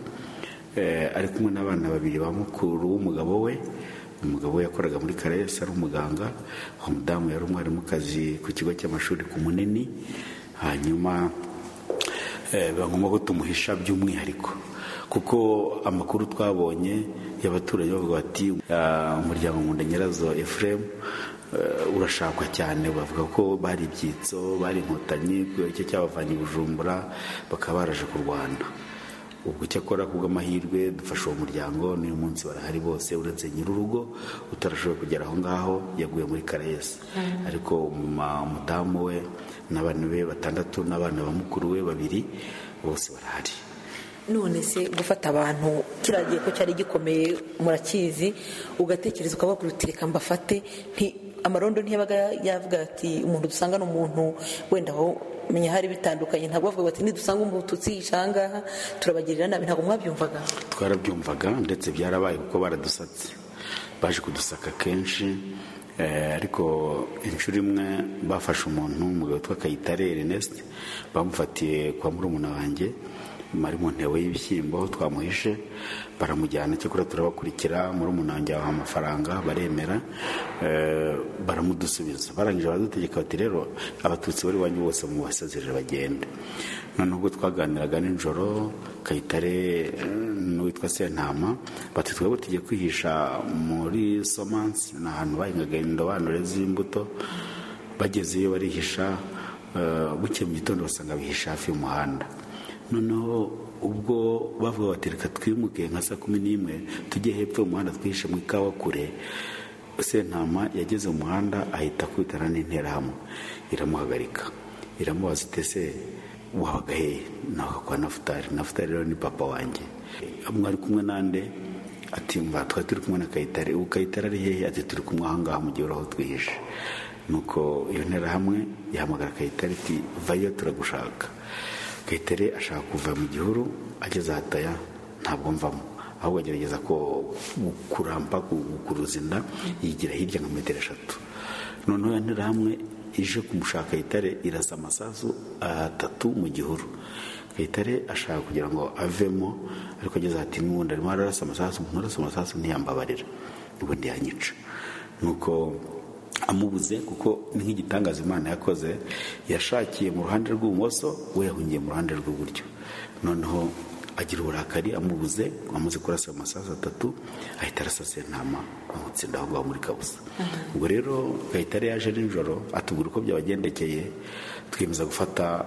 ari kumwe n'abana babiri ba mukuru w'umugabo we umugabo we yakoraga muri karayesi ari umuganga uwo mudamu yari umwarimukazi ku kigo cy'amashuri ku munini hanyuma bagomba ko tumuhisha by'umwihariko kuko amakuru twabonye y'abaturage bavuga bati umuryango nkunda nyirazo efuremu urashakwa cyane bavuga ko bari ibyitso bari inkotanyi icyo cyabavanye i bujumbura bakaba baraje ku rwanda ubwo cyakora kubw'amahirwe dufashe uwo muryango n'uyu munsi barahari bose uretse nyir'urugo utarashoboye kugera aho ngaho yaguye muri karayesi ariko umudamu we n'abana be batandatu n'abana ba mukuru we babiri bose barahari none se gufata abantu kiriya gihe ko cyari gikomeye murakizi ugatekereza ukavuga uti reka mbafate amarondo ntiyabaga yavuga ati umuntu dusanga ni umuntu wenda aho menya hari bitandukanye ntabwo bavuga bati nidusanga umututsi ahangaha turabagirira nabi ntabwo mwabyumvaga twarabyumvaga ndetse byarabaye kuko baradusatse baje kudusaka kenshi ariko inshuro imwe bafashe umuntu umugabo witwa kayitare Ernest bamufatiye kwa murumuna wanjye mari mu ntebo y'ibishyimbo twamuhishe baramujyana cyakora turabakurikira muri umunange waha amafaranga baremera baramudusubiza barangije baradutegeka bati rero abatutsi bari iwanyu bose mu basezerere bagende noneho ubwo twaganiraga nijoro kayitare n'uwitwa sentama bati twebwe tugiye kwihisha muri somansi ni ahantu bahingaga indobanure z'imbuto bagezeyo barihisha bukeye mu gitondo basanga bihisha hafi y'umuhanda noneho ubwo bavuga bati reka twimuke nka saa kumi n'imwe tujye hepfo y'umuhanda twihishe mu ikawa kure sentama yageze mu muhanda ahita akubitana n'interahamwe iramuhagarika iramubaza itese wabaga hehe nawe kwa nafutari nafutari rero ni papa wanjye mwari kumwe nande ati mba twari turi kumwe na kayitare ubu kayitare ari hehe ati turi kumwe ahangaha mu gihe uraho twihishe nuko iyo nterahamwe yahamagara kayitare iti vayo turagushaka kayitare ashaka kuva mu gihuru ageze ahataya ntabwo mvamo ahubwo agerageza ko kurampa gukuruza inda yigira hirya nka metero eshatu noneho interahamwe ije kumushaka kayitare irasa amasasu atatu mu gihuru kayitare ashaka kugira ngo avemo ariko ageze ati n'ubundi arimo ararasa amasasu umuntu arasa amasasu ntiyambabarira ubundi yanyica nuko amubuze kuko ni nk'igitangaza imana yakoze yashakiye mu ruhande rw'ibumoso we yahungiye mu ruhande rw'iburyo noneho agira uburakari amubuze amaze kurasa amasasu atatu ahita arasa sentama amutsinda aho ngaho muri kabusa ubwo rero gahitare yaje nijoro atubwira uko byabagendekeye twiyemeza gufata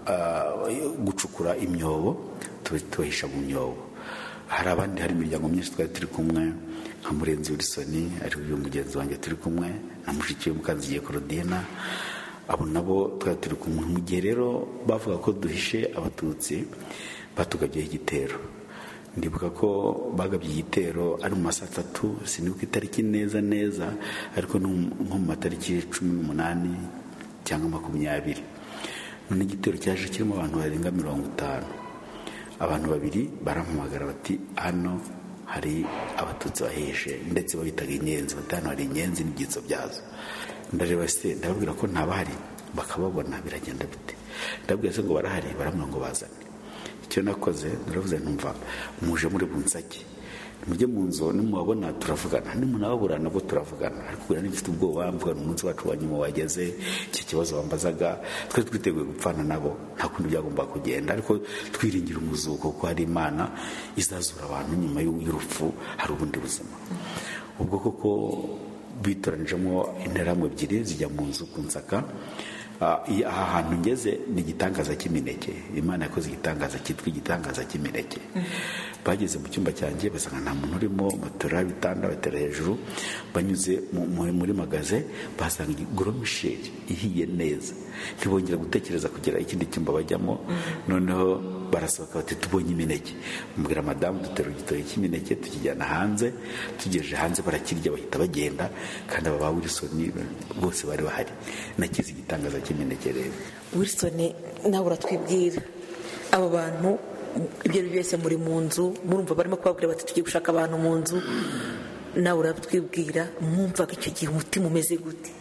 gucukura imyobo tubahisha mu myobo hari abandi hari imiryango myinshi twari turi kumwe nka murenzi wilisoni ari uyu mugenzi wanjye turi kumwe na mushiki we mukanzigiye korodina abo nabo twari turi kumwe mu gihe rero bavuga ko duhishe abatutsi batugabyeho igitero ndibuka ko bagabye igitero ari mu masaha atatu sinibuka itariki neza neza ariko nko mu matariki cumi n'umunani cyangwa makumyabiri none igitero cyaje kirimo abantu barenga mirongo itanu abantu babiri barampamagara bati hano hari abatutsi bahishe ndetse babitaga inyenzi bati hano hari inyenzi n'ibyitso byazo ndareba se ndababwira ko ntabahari bakababona biragenda bite ndababwira se ngo barahari baramubwira ngo bazane icyo nakoze naravuze ntumva muje muri bunsake mujye mu nzu nimubabona turavugana nimunababura nabwo turavugana ariko ubwo nari mfite ubwoba mvugana umunsi wacu wa nyuma wageze iki kibazo bambazaga twari twiteguye gupfana nabo nta kundi byagomba kugenda ariko twiringira umuzuko kuko hari imana izazura abantu nyuma y'urupfu hari ubundi buzima ubwo koko bitoranijemo interahamwe ebyiri zijya mu nzu ku nsaka aha hantu ngeze ni igitangaza cy'imineke imana yakoze igitangaza cyitwa igitangaza cy'imineke bageze mu cyumba cyanjye basanga nta muntu urimo baterura ibitanda batera hejuru banyuze mu- mu- muri magaze basanga goromisheri ihiye neza ntibongera gutekereza kugira ikindi cyumba bajyamo noneho barasohoka bati tubonye imineke mubwira madamu dutera igitoki cy'imineke tukijyana hanze tugejeje hanze barakirya bahita bagenda kandi aba ba wilson bose bari bahari nakize igitangaza cy'imineke rero wilson nawe uratwibwira abo bantu ibyo ari byo byose muri mu nzu murumva barimo kubabwira bati tugiye gushaka abantu mu nzu nawe uratwibwira mwumvaga icyo gihe umutima umeze gute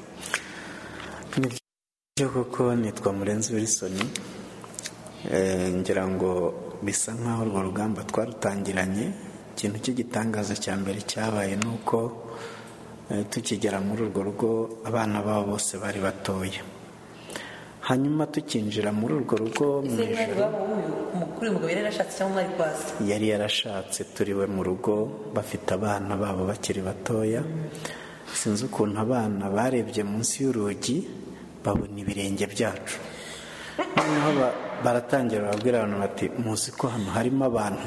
byo koko nitwa murenzi wilson Eh, ngira ngo bisa nk'aho urwo rugamba twarutangiranye ikintu cy'igitangaza cya mbere cyabaye ni uko eh, tukigera muri urwo rugo abana babo bose bari batoya hanyuma tukinjira muri urwo rugo mu ijoro umukuru umugabo yari yarashatse cyangwa mwari kwasi yari yarashatse turiwe mu rugo bafite abana babo bakiri batoya sinzi ukuntu abana barebye munsi y'urugi babona ibirenge byacu noneho ba- baratangira barabwira abantu bati muzi ko hano harimo abantu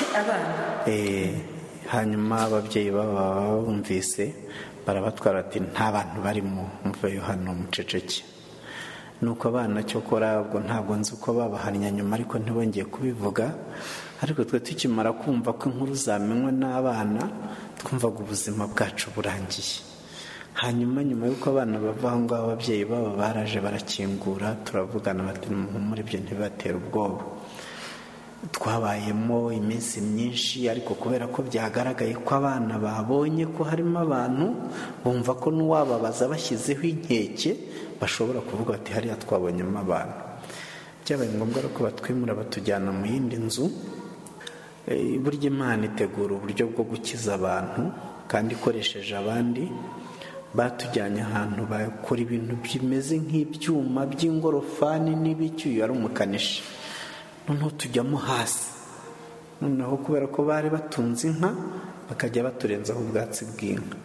Eh, hanyuma ababyeyi babo baba bumvise barabatwara bati nta bantu barimo muveyo hano muceceke nuko abana cyokora ubwo ntabwo nzi uko babahannye nyuma ariko ntibongeye kubivuga ariko twe tukimara kumva ko inkuru zamenywe n'abana twumvaga ubuzima bwacu burangiye hanyuma nyuma y'uko abana bava aho ngaho ababyeyi babo baraje barakingura turavugana bati muri ibyo ntibibatera ubwoba twabayemo iminsi myinshi ariko kubera ko byagaragaye ko abana babonye ko harimo abantu bumva ko n'uwababaza bashyizeho inkeke bashobora kuvuga bati hariya twabonyemo abantu byabaye ngombwa rero ko batwimura batujyana mu yindi nzu Eh, burya imana itegura uburyo bwo gukiza abantu kandi ikoresheje abandi batujyanye ahantu bakora ibintu bimeze nk'ibyuma by'ingorofani n'ibicyuye ari umukanishi noneho tujyamo hasi noneho kubera ko bari batunze inka bakajya baturenzaho ubwatsi bw'inka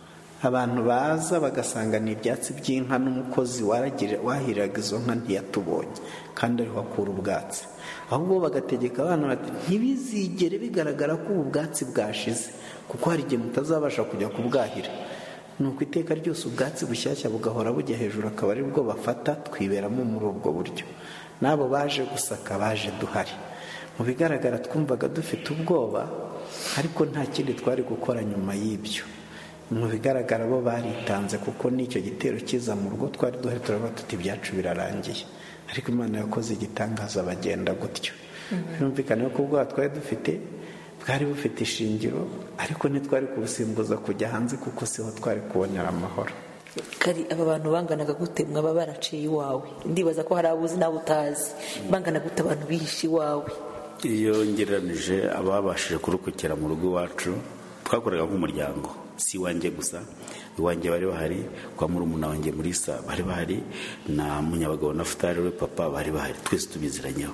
abantu baza bagasanga ni ibyatsi by'inka n'umukozi waragira- wahiraga izo nka ntiyatubonye kandi ariho akura ubwatsi ahubwo bagategeka abana bati ntibizigere bigaragara ko ubu bwatsi bwashize kuko hari igihe mutazabasha kujya kubwahira ni uko iteka ryose ubwatsi bushyashya bugahora bujya hejuru akaba ari bwo bafata twiberamo muri ubwo buryo n'abo baje gusaka baje duhari mu bigaragara twumvaga dufite ubwoba ariko nta kindi twari gukora nyuma y'ibyo mu bigaragara bo baritanze kuko n'icyo gitero kiza mu rugo twari duhari turavuga tuti ibyacu birarangiye ariko imana yakoze igitangaza bagenda gutyo birumvikana ko ubwoba twari dufite bwari bufite ishingiro ariko ntitwari kubusimbuza kujya hanze kuko siho twari kubonera amahoro kari aba bantu banganaga gute mwaba baraciye iwawe ndibaza ko hari abuzi nawe utazi bangana gute abantu bihishe iwawe iyo ngereranije ababashije kurokokera mu rugo iwacu twakoraga nk'umuryango si iwanjye gusa iwanjye bari bahari kwa murumuna wanjye muri sa bari bahari na munyabagabo na futari we papa bari bahari twese tubiziranyeho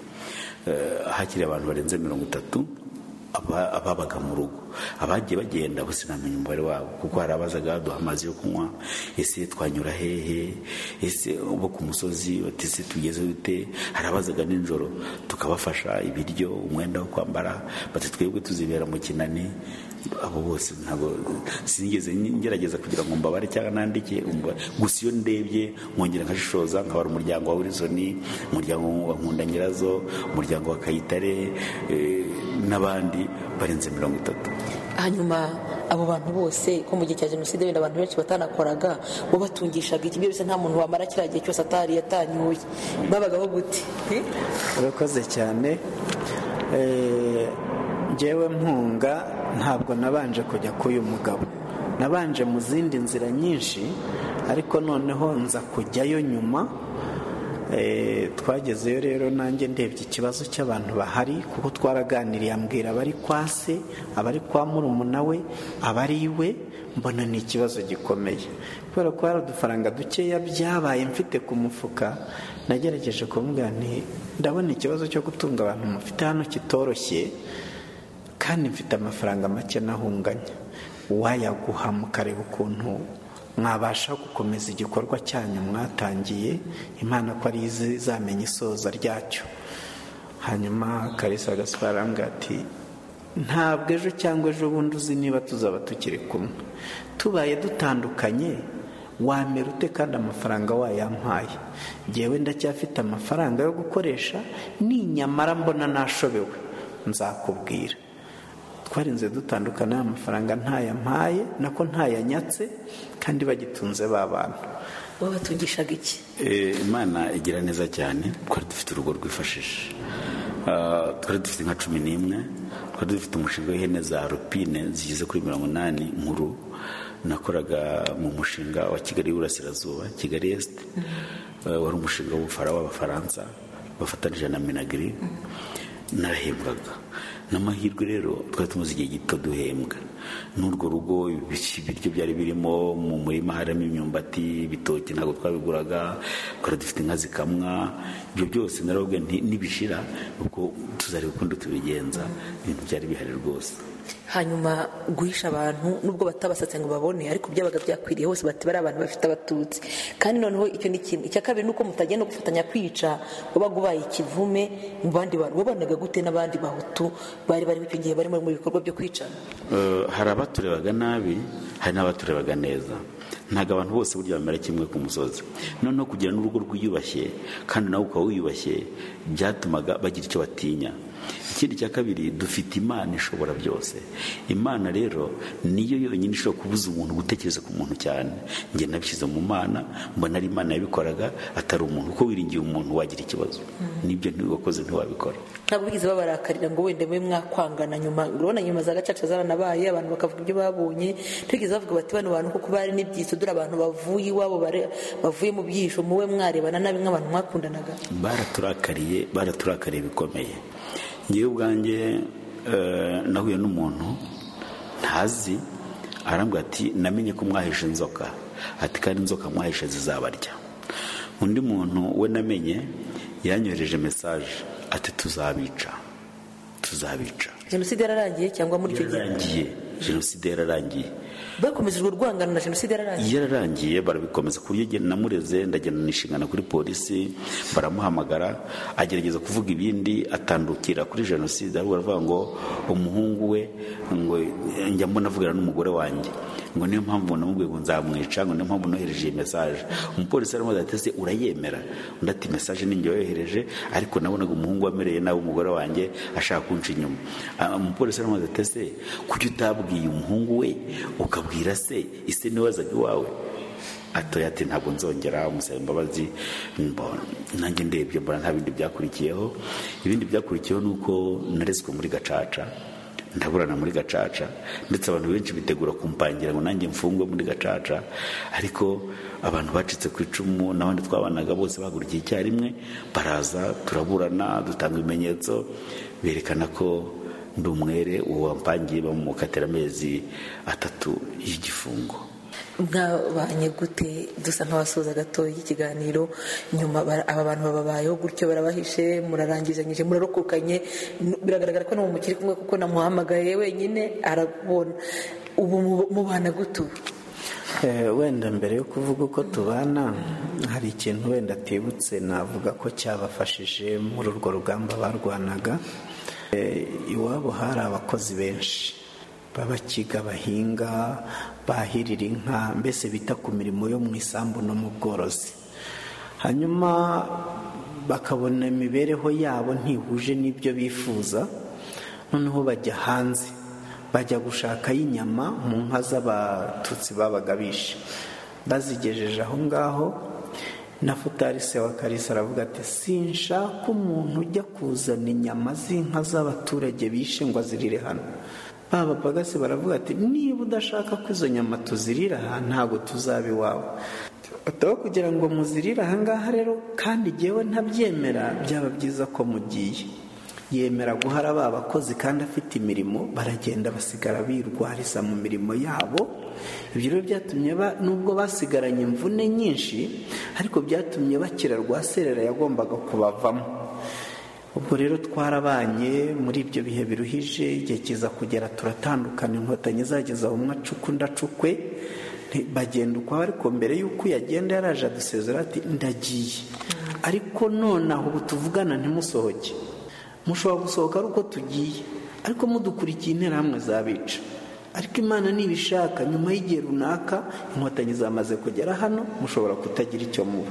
Eh, hakiri abantu barenze mirongo itatu aba- ababaga mu rugo abagiye bagenda bose ntamenya umubare wabo kuko hari abazaga baduha amazi yo kunywa ese twanyura hehe ese bo ku musozi bati ese tugeze dute hari abazaga nijoro tukabafasha ibiryo umwenda wo kwambara bati twebwe tuzibera mu kinani abo bose ntabwo sinigeze ngerageza kugira ngo mbabare cyangwa nandike umva- gusa iyo ndebye nkongera nkashishoza nkabara umuryango wa wilisoni umuryango wa nkunda nyirazo umuryango wa kayitare eh, n'abandi barenze mirongo itatu hanyuma abo bantu bose ko mu gihe cya jenoside wenda abantu benshi batanakoraga bo batungishaga iki byose nta muntu wamara kiriya gihe cyose atari yatanyuye babagaho gute urakoze cyane Eh, njyewe mpunga ntabwo nabanje kujya k'uyu mugabo nabanje mu zindi nzira nyinshi ariko noneho nza kujyayo nyuma Eh, twagezeyo rero nanjye ndebye ikibazo cy'abantu bahari kuko twaraganiriye ambwira abari kwa se abari kwa murumuna we abari iwe mbona ni ikibazo gikomeye kubera ko hari udufaranga dukeya byabaye mfite ku mufuka nagerageje kumubwira nti ndabona ikibazo cyo gutunga abantu mufite hano kitoroshye kandi mfite amafaranga make nahunganya wayaguha mukareba ukuntu mwabasha gukomeza igikorwa cyanyu mwatangiye imana ko ari izi izamenya isoza ryacyo hanyuma karisa gaspar arambwira ati ntabwo ejo cyangwa ejo bundi uzi niba tuzaba tukiri kumwe tubaye dutandukanye wamera ute kandi amafaranga wayampaye ngewe ndacyafite amafaranga yo gukoresha ninyamara mbona nashobewe nzakubwira twarinze dutandukana amafaranga ntayampaye nako ntayanyatse kandi bagitunze ba bantu wowe batugishaga iki Eh, imana igira neza cyane twari dufite urugo rwifashije Ah, twari dufite nka cumi n'imwe twari dufite umushinga w'ihene za rupine zigeze kuri mirongo inani nkuru nakoraga mu mushinga wa kigali y'uburasirazuba kigali esite wari umushinga w'ubufara w'abafaransa bafatanije na minagiri narahembwaga n'amahirwe rero twari tumaze igihe gito duhembwa n'urwo rugo ibiryo byari birimo mu murima harimo imyumbati ibitoki ntabwo twabiguraga twari dufite inka zikamwa ibyo byose narababwira nti nibishira ubwo tuzareba ukundi tubigenza ibintu byari bihari rwose hanyuma guhisha abantu nubwo batabasatse ngo babone ariko byabaga byakwiriye hose bati bari abantu bafite abatutsi kandi noneho icyo ni kimwe icya kabiri ni uko mutagenda gufatanya kwica wabaga ubaye ikivume mu bandi bantu wabanaga gute n'abandi bahutu bari bari icyo gihe barimo mu bikorwa byo kwicana Eh, hari abaturebaga nabi hari n'abaturebaga neza ntabwo abantu bose burya bamera kimwe ku musozi noneho kugira n'urugo rwiyubashye kandi nawe ukaba wiyubashye byatumaga bagira icyo batinya ikindi cya kabiri dufite imana ishobora byose imana rero niyo yonyine ishobora kubuza umuntu gutekereza ku muntu cyane njye nabishyize mu mana mbona ari imana yabikoraga atari umuntu kuko wiringiye umuntu wagira ikibazo nibyo ntiwakoze ntiwabikora ntabwo bigeze babarakarira ngo wenda mube mwakwangana nyuma urabona nyuma za gacaca zaranabaye abantu bakavuga ibyo babonye ntibigeze bavuga bati bano bantu kuko bari n'ibyitso dore abantu bavuye iwabo bare- bavuye mu byisho muwe mwarebana nabi nk'abantu mwakundanaga baraturakariye baraturakariye bikomeye ngewe ubwanjye eh, nahuye n'umuntu ntazi arambwira ati namenye ko mwahishe inzoka ati kandi inzoka mwahishe zizabarya undi muntu we namenye yanyohereje mesaje ati tuzabica tuzabica jenoside yararangiye cyangwa muri icyo gihe yararangiye jenoside yararangiye bakomeje urwo rwangano na jenoside yararangiye yararangiye barabikomeza ku buryo ngenda namureze ndagenda nishingana kuri polisi baramuhamagara agerageza kuvuga ibindi atandukira kuri jenoside ahubwo aravuga ngo umuhungu we ngo njya mbona avugana n'umugore wanjye ngo niyo mpamvu namubwiye ngo nzamwica ngo niyo mpamvu nohereje iyi mesaje umupolisi aramubaza ati ese urayemera undi ati mesaje ni njye yohereje ariko nabonaga umuhungu wamereye nabi umugore wanjye ashaka kunca inyuma Ah, umupolisi aramubaza ati ese kuki utabwiye umuhungu we ukabwira se ise niwe wazaga iwawe atoya ati ntabwo nzongera umusaba imbabazi mbona nanjye ndebye mbona nta bindi byakurikiyeho ibindi byakurikiyeho ni uko narezwe muri gacaca ndaburana muri gacaca ndetse abantu benshi bitegura kumpangira ngo nanjye mfungwe muri gacaca ariko abantu bacitse ku icumu n'abandi twabanaga bose bahagurukiye icyarimwe baraza turaburana dutanga ibimenyetso berekana ko ndi umwere uwo wampangiye bamukatira amezi atatu y'igifungo mwabanye gute dusa nk'abasoza gatoya ikiganiro nyuma bara- aba bantu bababayeho gutyo barabahishe murarangizanyije murarokokanye n- biragaragara ko no mukiri kumwe kuko namuhamagaye wenyine arabona ubu mu- mubana gute ubu Eh, wenda mbere yo kuvuga uko tubana hari ikintu wenda atibutse navuga ko cyabafashije muri urwo rugamba barwanaga Eh, iwabo hari abakozi benshi b'abakiga bahinga bahirira inka mbese bita ku mirimo yo mu isambu no mu bworozi hanyuma bakabona imibereho yabo ntihuje n'ibyo bifuza noneho bajya hanze bajya gushakayo inyama mu nka z'abatutsi babaga bishe bazigejeje aho ngaho na futari se wa karisa aravuga ati sinshaka umuntu ujya kuzana inyama z'inka z'abaturage bishe ngo azirire hano baba bagase baravuga ati niba udashaka ko izo nyama tuzirira aha ntabwo tuzaba iwawe ataba kugira ngo muzirire aha ngaha rero kandi jyewe ntabyemera byaba byiza ko mugiye yemera guhara ba bakozi kandi afite imirimo baragenda basigara birwariza mu mirimo yabo ibyo rero byatumye ba- nubwo basigaranye imvune nyinshi ariko byatumye bakira rwaserera yagombaga kubavamo ubwo rero twarabanye muri ibyo bihe biruhije igihe kiza kugera turatandukana inkotanyi zageza umwe acuku ndacukwe Nti- bagenda ukwabo ariko mbere y'uko yagenda yaraje adusezera ati ndagiye ariko nonaha ubu tuvugana ntimusohoke mushobora gusohoka ari uko tugiye ariko mudukurikiye interahamwe zabica ariko imana nibishaka nyuma y'igihe runaka inkotanyi zamaze kugera hano mushobora kutagira icyo muba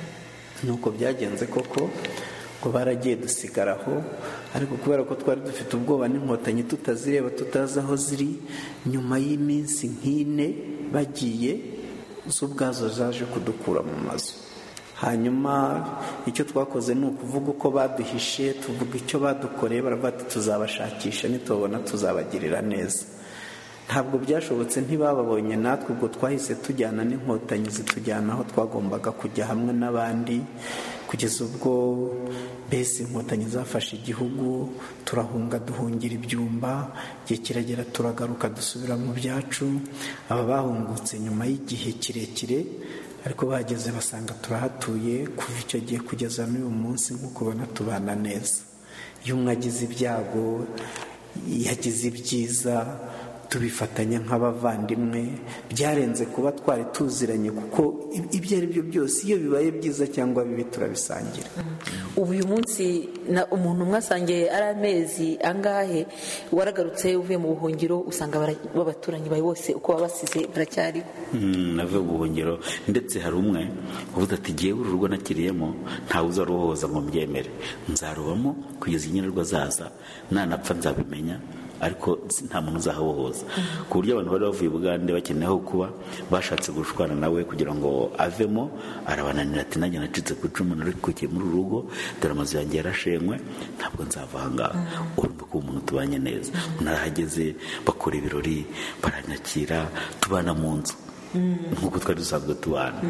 nuko byagenze koko ngo baragiye dusigaraho ariko kubera ko twari dufite ubwoba n'inkotanyi tutazireba tutazi aho ziri nyuma y'iminsi nk'ine bagiye zo ubwazo zaje kudukura mu mazu hanyuma icyo twakoze ni ukuvuga uko baduhishe tuvuga icyo badukoreye baravuga ati tuzabashakisha nitubabona tuzabagirira neza ntabwo byashobotse ntibababonye natwe ubwo twahise tujyana n'inkotanyi zitujyana aho twagombaga kujya hamwe n'abandi kugeza ubwo mbese inkotanyi zafashe igihugu turahunga duhungira ibyumba igihe kiragera turagaruka dusubira mu byacu aba bahungutse nyuma y'igihe kirekire ariko bahageze basanga turahatuye kuva icyo gihe kugeza n'uyu munsi nk'uko ubona tubana neza iyo umwe agize ibyago yagize ibyiza tubifatanya nk'abavandimwe byarenze kuba twari tuziranye kuko ibyo ari byo byose iyo bibaye byiza cyangwa bibi turabisangira ubu uyu munsi na umuntu mwasangiye ari amezi angahe waragarutse uvuye mu buhungiro usanga b'abaturanyi bawe bose uko baba basize baracyariho navuye mu buhungiro ndetse hari umwe uvuze ati ngewe uru rugo nakiriyemo ntawe uzaruhoza ngo mbyemere nzarubamo kugeza inyenerwa zaza nanapfa nzabimenya ariko nta muntu uzahabohoza ku buryo abantu bari bavuye bugande bakeneye aho kuba bashatse gushwana nawe kugira ngo avemo arabananira ati nanjye nacitse ku icumu narikukiye muri uru rugo dore amazu yanjye yarashenywe ntabwo nzava ahangaha urumva ko umuntu tubanye neza narahageze bakora ibirori baranyakira tubana mu nzu nk'uko twari dusanzwe tubana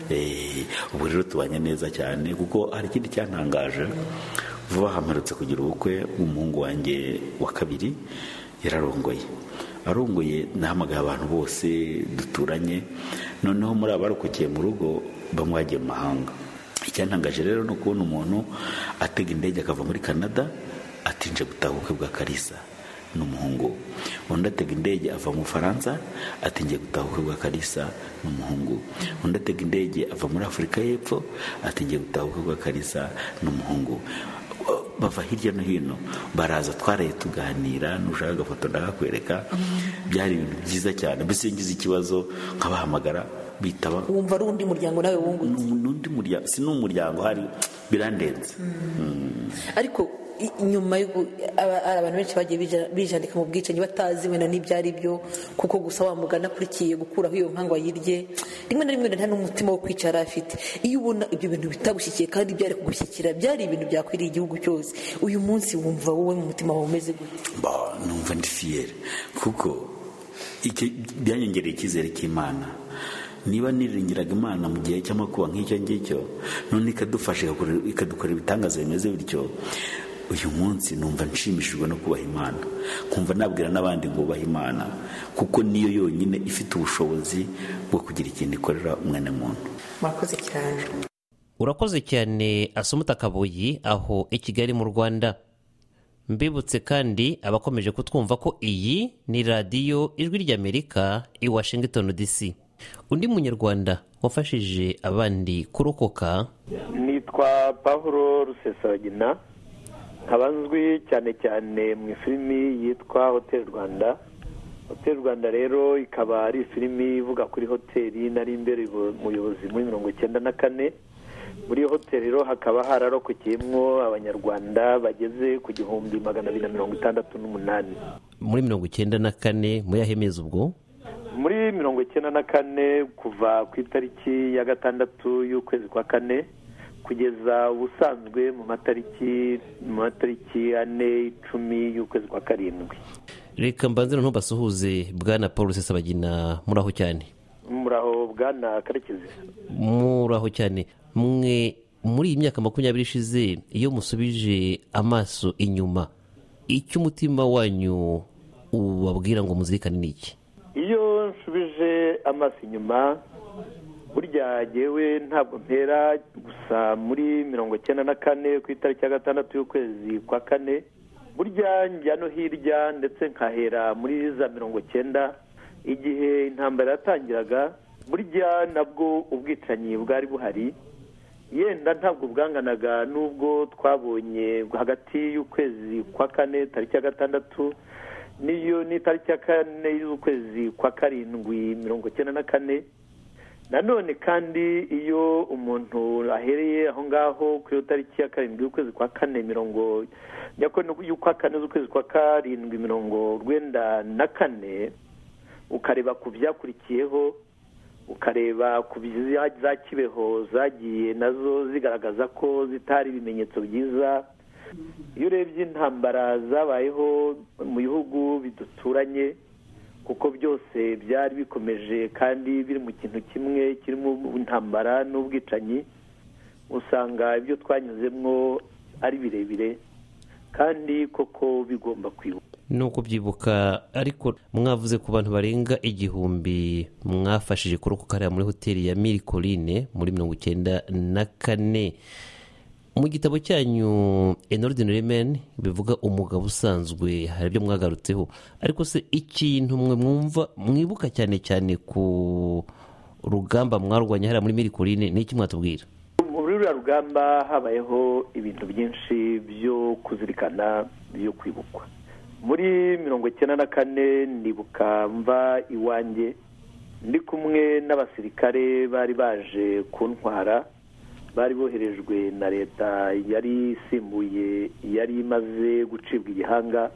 ubu rero tubanye neza cyane kuko hari ikindi cyantangaje vuba hamerutse kugira ubukwe bw'umuhungu wanjye wa kabiri yararongoye arongoye nahamagaye abantu bose duturanye noneho muri abarokokeye mu rugo bamwe bagiye mu mahanga icyantangaje rero ni ukubona umuntu atega indege akava muri canada atinje gutaha ubukwe bwa karisa n'umuhungu undi atega indege ava mu bufaransa atingiye gutaha ubukwe bwa karisa n'umuhungu undi atega indege ava muri afurika y'epfo atingiye gutaha ubukwe bwa karisa n'umuhungu bava hirya no hino baraza twaraye tuganira nushaka agafoto ndakakwereka byari ibintu byiza cyane mbese ngize ikibazo nkabahamagara bitaba wumva ari undi muryango nawe wungutse n'undi muryango si n'umuryango hari birandenze ariko nyuma hari abantu benshi bagiye bijandika mu bwicanyi batazi wenda n'ibyo ari byo kuko gusa wamugana akurikiye gukuraho iyo nkangwa yirye rimwe na rimwe nta n'umutima wo kwicara afite iyo ubona ibyo bintu bitagushyikiye kandi byari kugushyikira byari ibintu byakwiriye igihugu cyose uyu munsi wumva wowe mu mutima wawe umeze gutya numva ndi fiyeri kuko byanyongereye icyizere cy'imana niba niringiraga imana mu gihe cy'amakuba nk'icyo ngicyo none ikadufasha ikadukorera ibitangaza bimeze bityo uyu munsi numva nshimishijwe no kubaha imana nkumva nabwira n'abandi ngo bubahe imana kuko niyo yonyine ifite ubushobozi bwo kugira ikintu ikorera umwene muntu murakoze cyane urakoze cyane asumuta kabuyi aho i kigali mu rwanda mbibutse kandi abakomeje kutwumva ko iyi ni radiyo ijwi ry'amerika i washington dc undi munyarwanda wafashije abandi kurokoka nitwa pahuro rusesabagina nkaba nzwi cyane cyane mu ifilimi yitwa hoteli rwanda hoteli rwanda rero ikaba ari ifilimi ivuga kuri hoteli nari imbere umuyobozi muri mirongo icyenda na kane muri iyo hoteli rero hakaba hararokokeyemo abanyarwanda bageze ku gihumbi magana abiri na mirongo itandatu n'umunani muri mirongo icyenda na kane muyahemeza ubwo muri mirongo icyenda na kane kuva ku itariki ya gatandatu y'ukwezi kwa kane kugeza ubusanzwe mu matariki mu matariki ane icumi y'ukwezi kwa karindwi reka mbanze ntubasuhuze bwana paul rusesabagina muraho cyane muraho bwana karekezi muraho cyane mwe muri iyi myaka makumyabiri ishize iyo musubije amaso inyuma icyo umutima wanyu ubabwira ngo muzirikane ni iki iyo nsubije amaso inyuma burya yewe ntabwo mpera gusa muri mirongo icyenda na kane ku itariki ya gatandatu y'ukwezi kwa kane burya njya no hirya ndetse nkahera muri za mirongo icyenda igihe intambara yatangiraga burya nabwo ubwicanyi bwari buhari yenda ntabwo bwanganaga n'ubwo twabonye hagati y'ukwezi kwa kane tariki ya gatandatu n'iyo n'itariki ya kane y'ukwezi kwa karindwi mirongo icyenda na kane nanone kandi iyo umuntu ahereye aho ngaho kuri iyo tariki ya karindwi y'ukwezi kwa kane mirongo y'ukwa kane z'ukwezi kwa karindwi mirongo urwenda na kane ukareba ku byakurikiyeho ukareba ku za kibeho zagiye nazo zigaragaza ko zitari ibimenyetso byiza iyo urebye intambara zabayeho mu bihugu biduturanye kuko byose byari bikomeje kandi biri mu kintu kimwe kirimo intambara n'ubwicanyi usanga ibyo twanyuzemo ari birebire kandi koko bigomba kwibuka ni ukubyibuka ariko mwavuze ku bantu barenga igihumbi mwafashije kurokoka muri hoteli ya mirikorine muri mirongo icyenda na kane mu gitabo cyanyu enordin remen bivuga umugabo usanzwe hari ibyo mwagarutseho ariko se ikintu mwe mwumva mwibuka cyane cyane ku rugamba mwarwanya hariya muri mirikorine ni iki mwatubwira muri ruriya rugamba habayeho ibintu byinshi byo kuzirikana byo kwibukwa muri mirongo icyenda na kane ndibuka mva iwanjye ndi kumwe n'abasirikare bari baje kuntwara bari boherejwe na leta yari isimbuye yari imaze gucibwa igihanga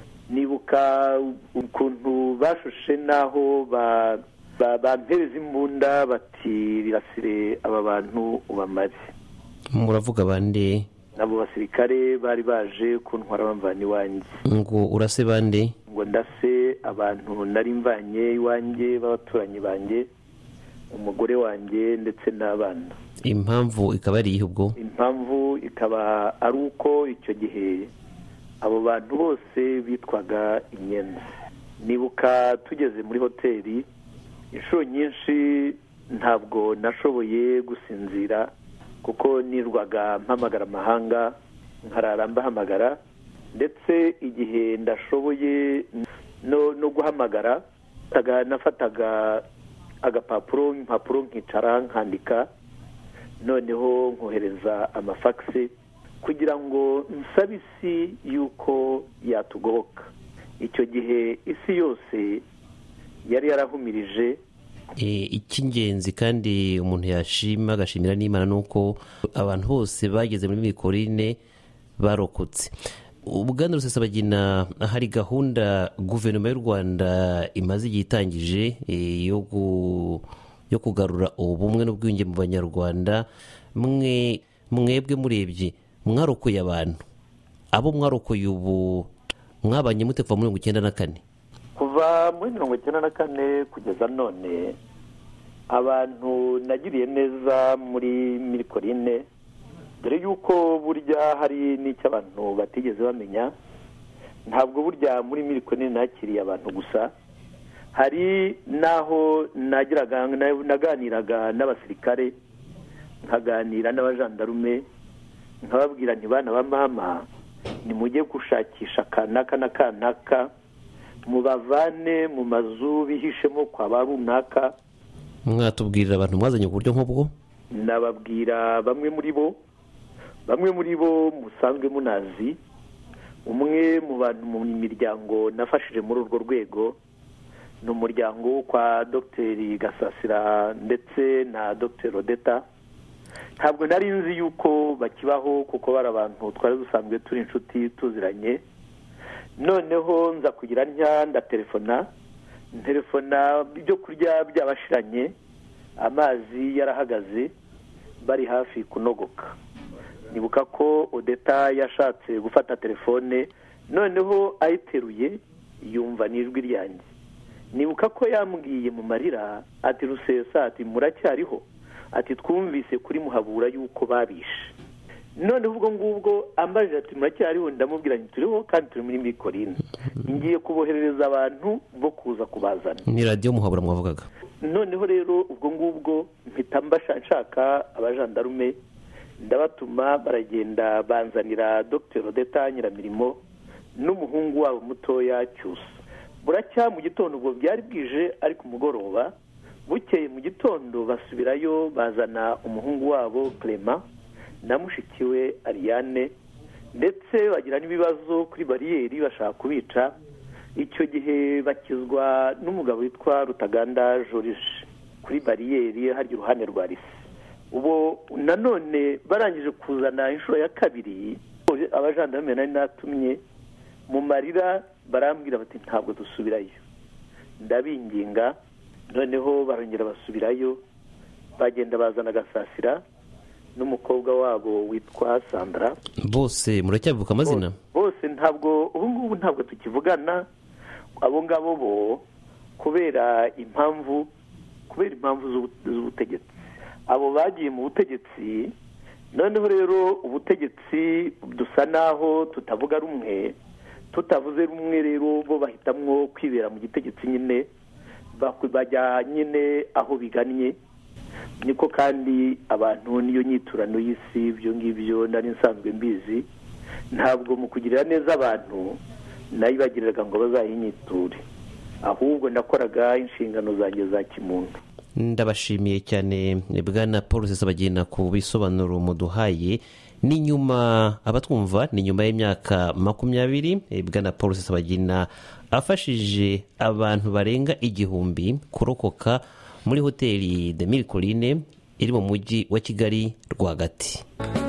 nibuka ukuntu bashushe n'aho bampereza imbunda bati rirasire aba bantu ubamare muravuga bande abo basirikare bari baje kuntwara bamvana iwanjye ngo urase bande ngo ndase abantu nari mvanye iwanjye b'abaturanyi banjye umugore wanjye ndetse n'abana impamvu ikaba ari iyihe ubwo impamvu ikaba ari uko icyo gihe abo bantu bose bitwaga inyenzi nibuka tugeze muri hoteli inshuro nyinshi ntabwo nashoboye gusinzira kuko nirwaga mpamagara amahanga nkarara mbahamagara ndetse igihe ndashoboye no guhamagara nafataga agapapuro impapuro nkicara nkandika noneho nkohereza amafagisi kugira ngo nsabe isi y'uko yatugoboka icyo gihe isi yose yari yarahumirije icy'ingenzi kandi umuntu yashima agashimira n'imana ni uko abantu bose bageze muri mikorine barokotse ubwandu rusesabagina hari gahunda guverinoma y'u rwanda imaze igihe itangije yo kugarura ubumwe n'ubwiyunge mu banyarwanda mwebwe murebye mwarokoye abantu abo mwarokoye ubu mwabanye mute kuva muri mirongo icyenda na kane kuva muri mirongo icyenda na kane kugeza none abantu nagiriye neza muri mirikorine dore yuko burya hari n'icyo abantu batigeze bamenya ntabwo burya muri mirikorine nakiriye abantu gusa hari n'aho naganiraga n'abasirikare nkaganira n'abajandarume nkababwira ntibana ba mama nimujye gushakisha kanaka na kanaka mubavane mu mazu bihishemo kwa ba runaka mwatubwirira abantu mwazanye ku buryo nk'ubwo nababwira bamwe muri bo bamwe muri bo musanzwe munazi umwe mu bantu mu miryango nafashije muri urwo rwego ni umuryango wo kwa dogiteri gasasira ndetse na dogiteri odeta ntabwo nari nzi yuko bakibaho kuko bari abantu twari dusanzwe turi inshuti tuziranye noneho nza kugira ntya ndatelefona telefona ibyo kurya byabashiranye amazi yarahagaze bari hafi kunogoka nibuka ko odeta yashatse gufata telefone noneho ayiteruye yumva n'ijwi ryanjye nibuka ko yambwiye mu marira ati rusesa ati muracyariho ati twumvise kuri muhabura yuko babishe noneho ubwo ngubwo ambaje ati muracyariho ndamubwira nti turiho kandi turi muri mikorine ngiye kuboherereza abantu bo kuza kubazana ni radiyo muhabura mwavugaga noneho rero ubwo ngubwo mpita nshaka abajandarume ndabatuma baragenda banzanira dogiteri odeta nyiramirimo n'umuhungu wabo mutoya cyusa buracya mu gitondo ubwo byari bwije ariko umugoroba bukeye mu gitondo basubirayo bazana umuhungu wabo clement na mushiki we ariane ndetse bagira n'ibibazo kuri bariyeri bashaka kubica icyo gihe bakizwa n'umugabo witwa rutaganda jorije kuri bariyeri harya iruhande rwa risi ubu nanone barangije kuzana inshuro ya kabiri abajandarume nari natumye mu marira barambwira bati ntabwo dusubirayo ndabinginga noneho barongera basubirayo bagenda bazana agasasira n'umukobwa wabo witwa sandra bose muracyabibuka amazina bose ntabwo ubu ngubu ntabwo tukivugana abo ngabo bo kubera impamvu kubera impamvu z'ubu- z'ubutegetsi abo bagiye mu butegetsi noneho rero ubutegetsi dusa naho tutavuga rumwe tutavuze rumwe rero bo bahitamwo kwibera mu gitegetsi nyine bak- bajya nyine aho bigannye niko kandi abantu niyo nyiturano y'isi ibyo ngibyo nari nsanzwe mbizi ntabwo mu kugirira neza abantu nayibagiriraga ngo bazayinyiture ahubwo nakoraga inshingano zanjye za kimuntu ndabashimiye cyane bwana paul sesabagina ku bisobanuro muduhaye ni nyuma abatwumva ni nyuma y'imyaka makumyabiri eh, bwana paul sesabagina afashije abantu barenga igihumbi kurokoka muri hoteli de mille colline iri mu mujyi wa kigali rwagati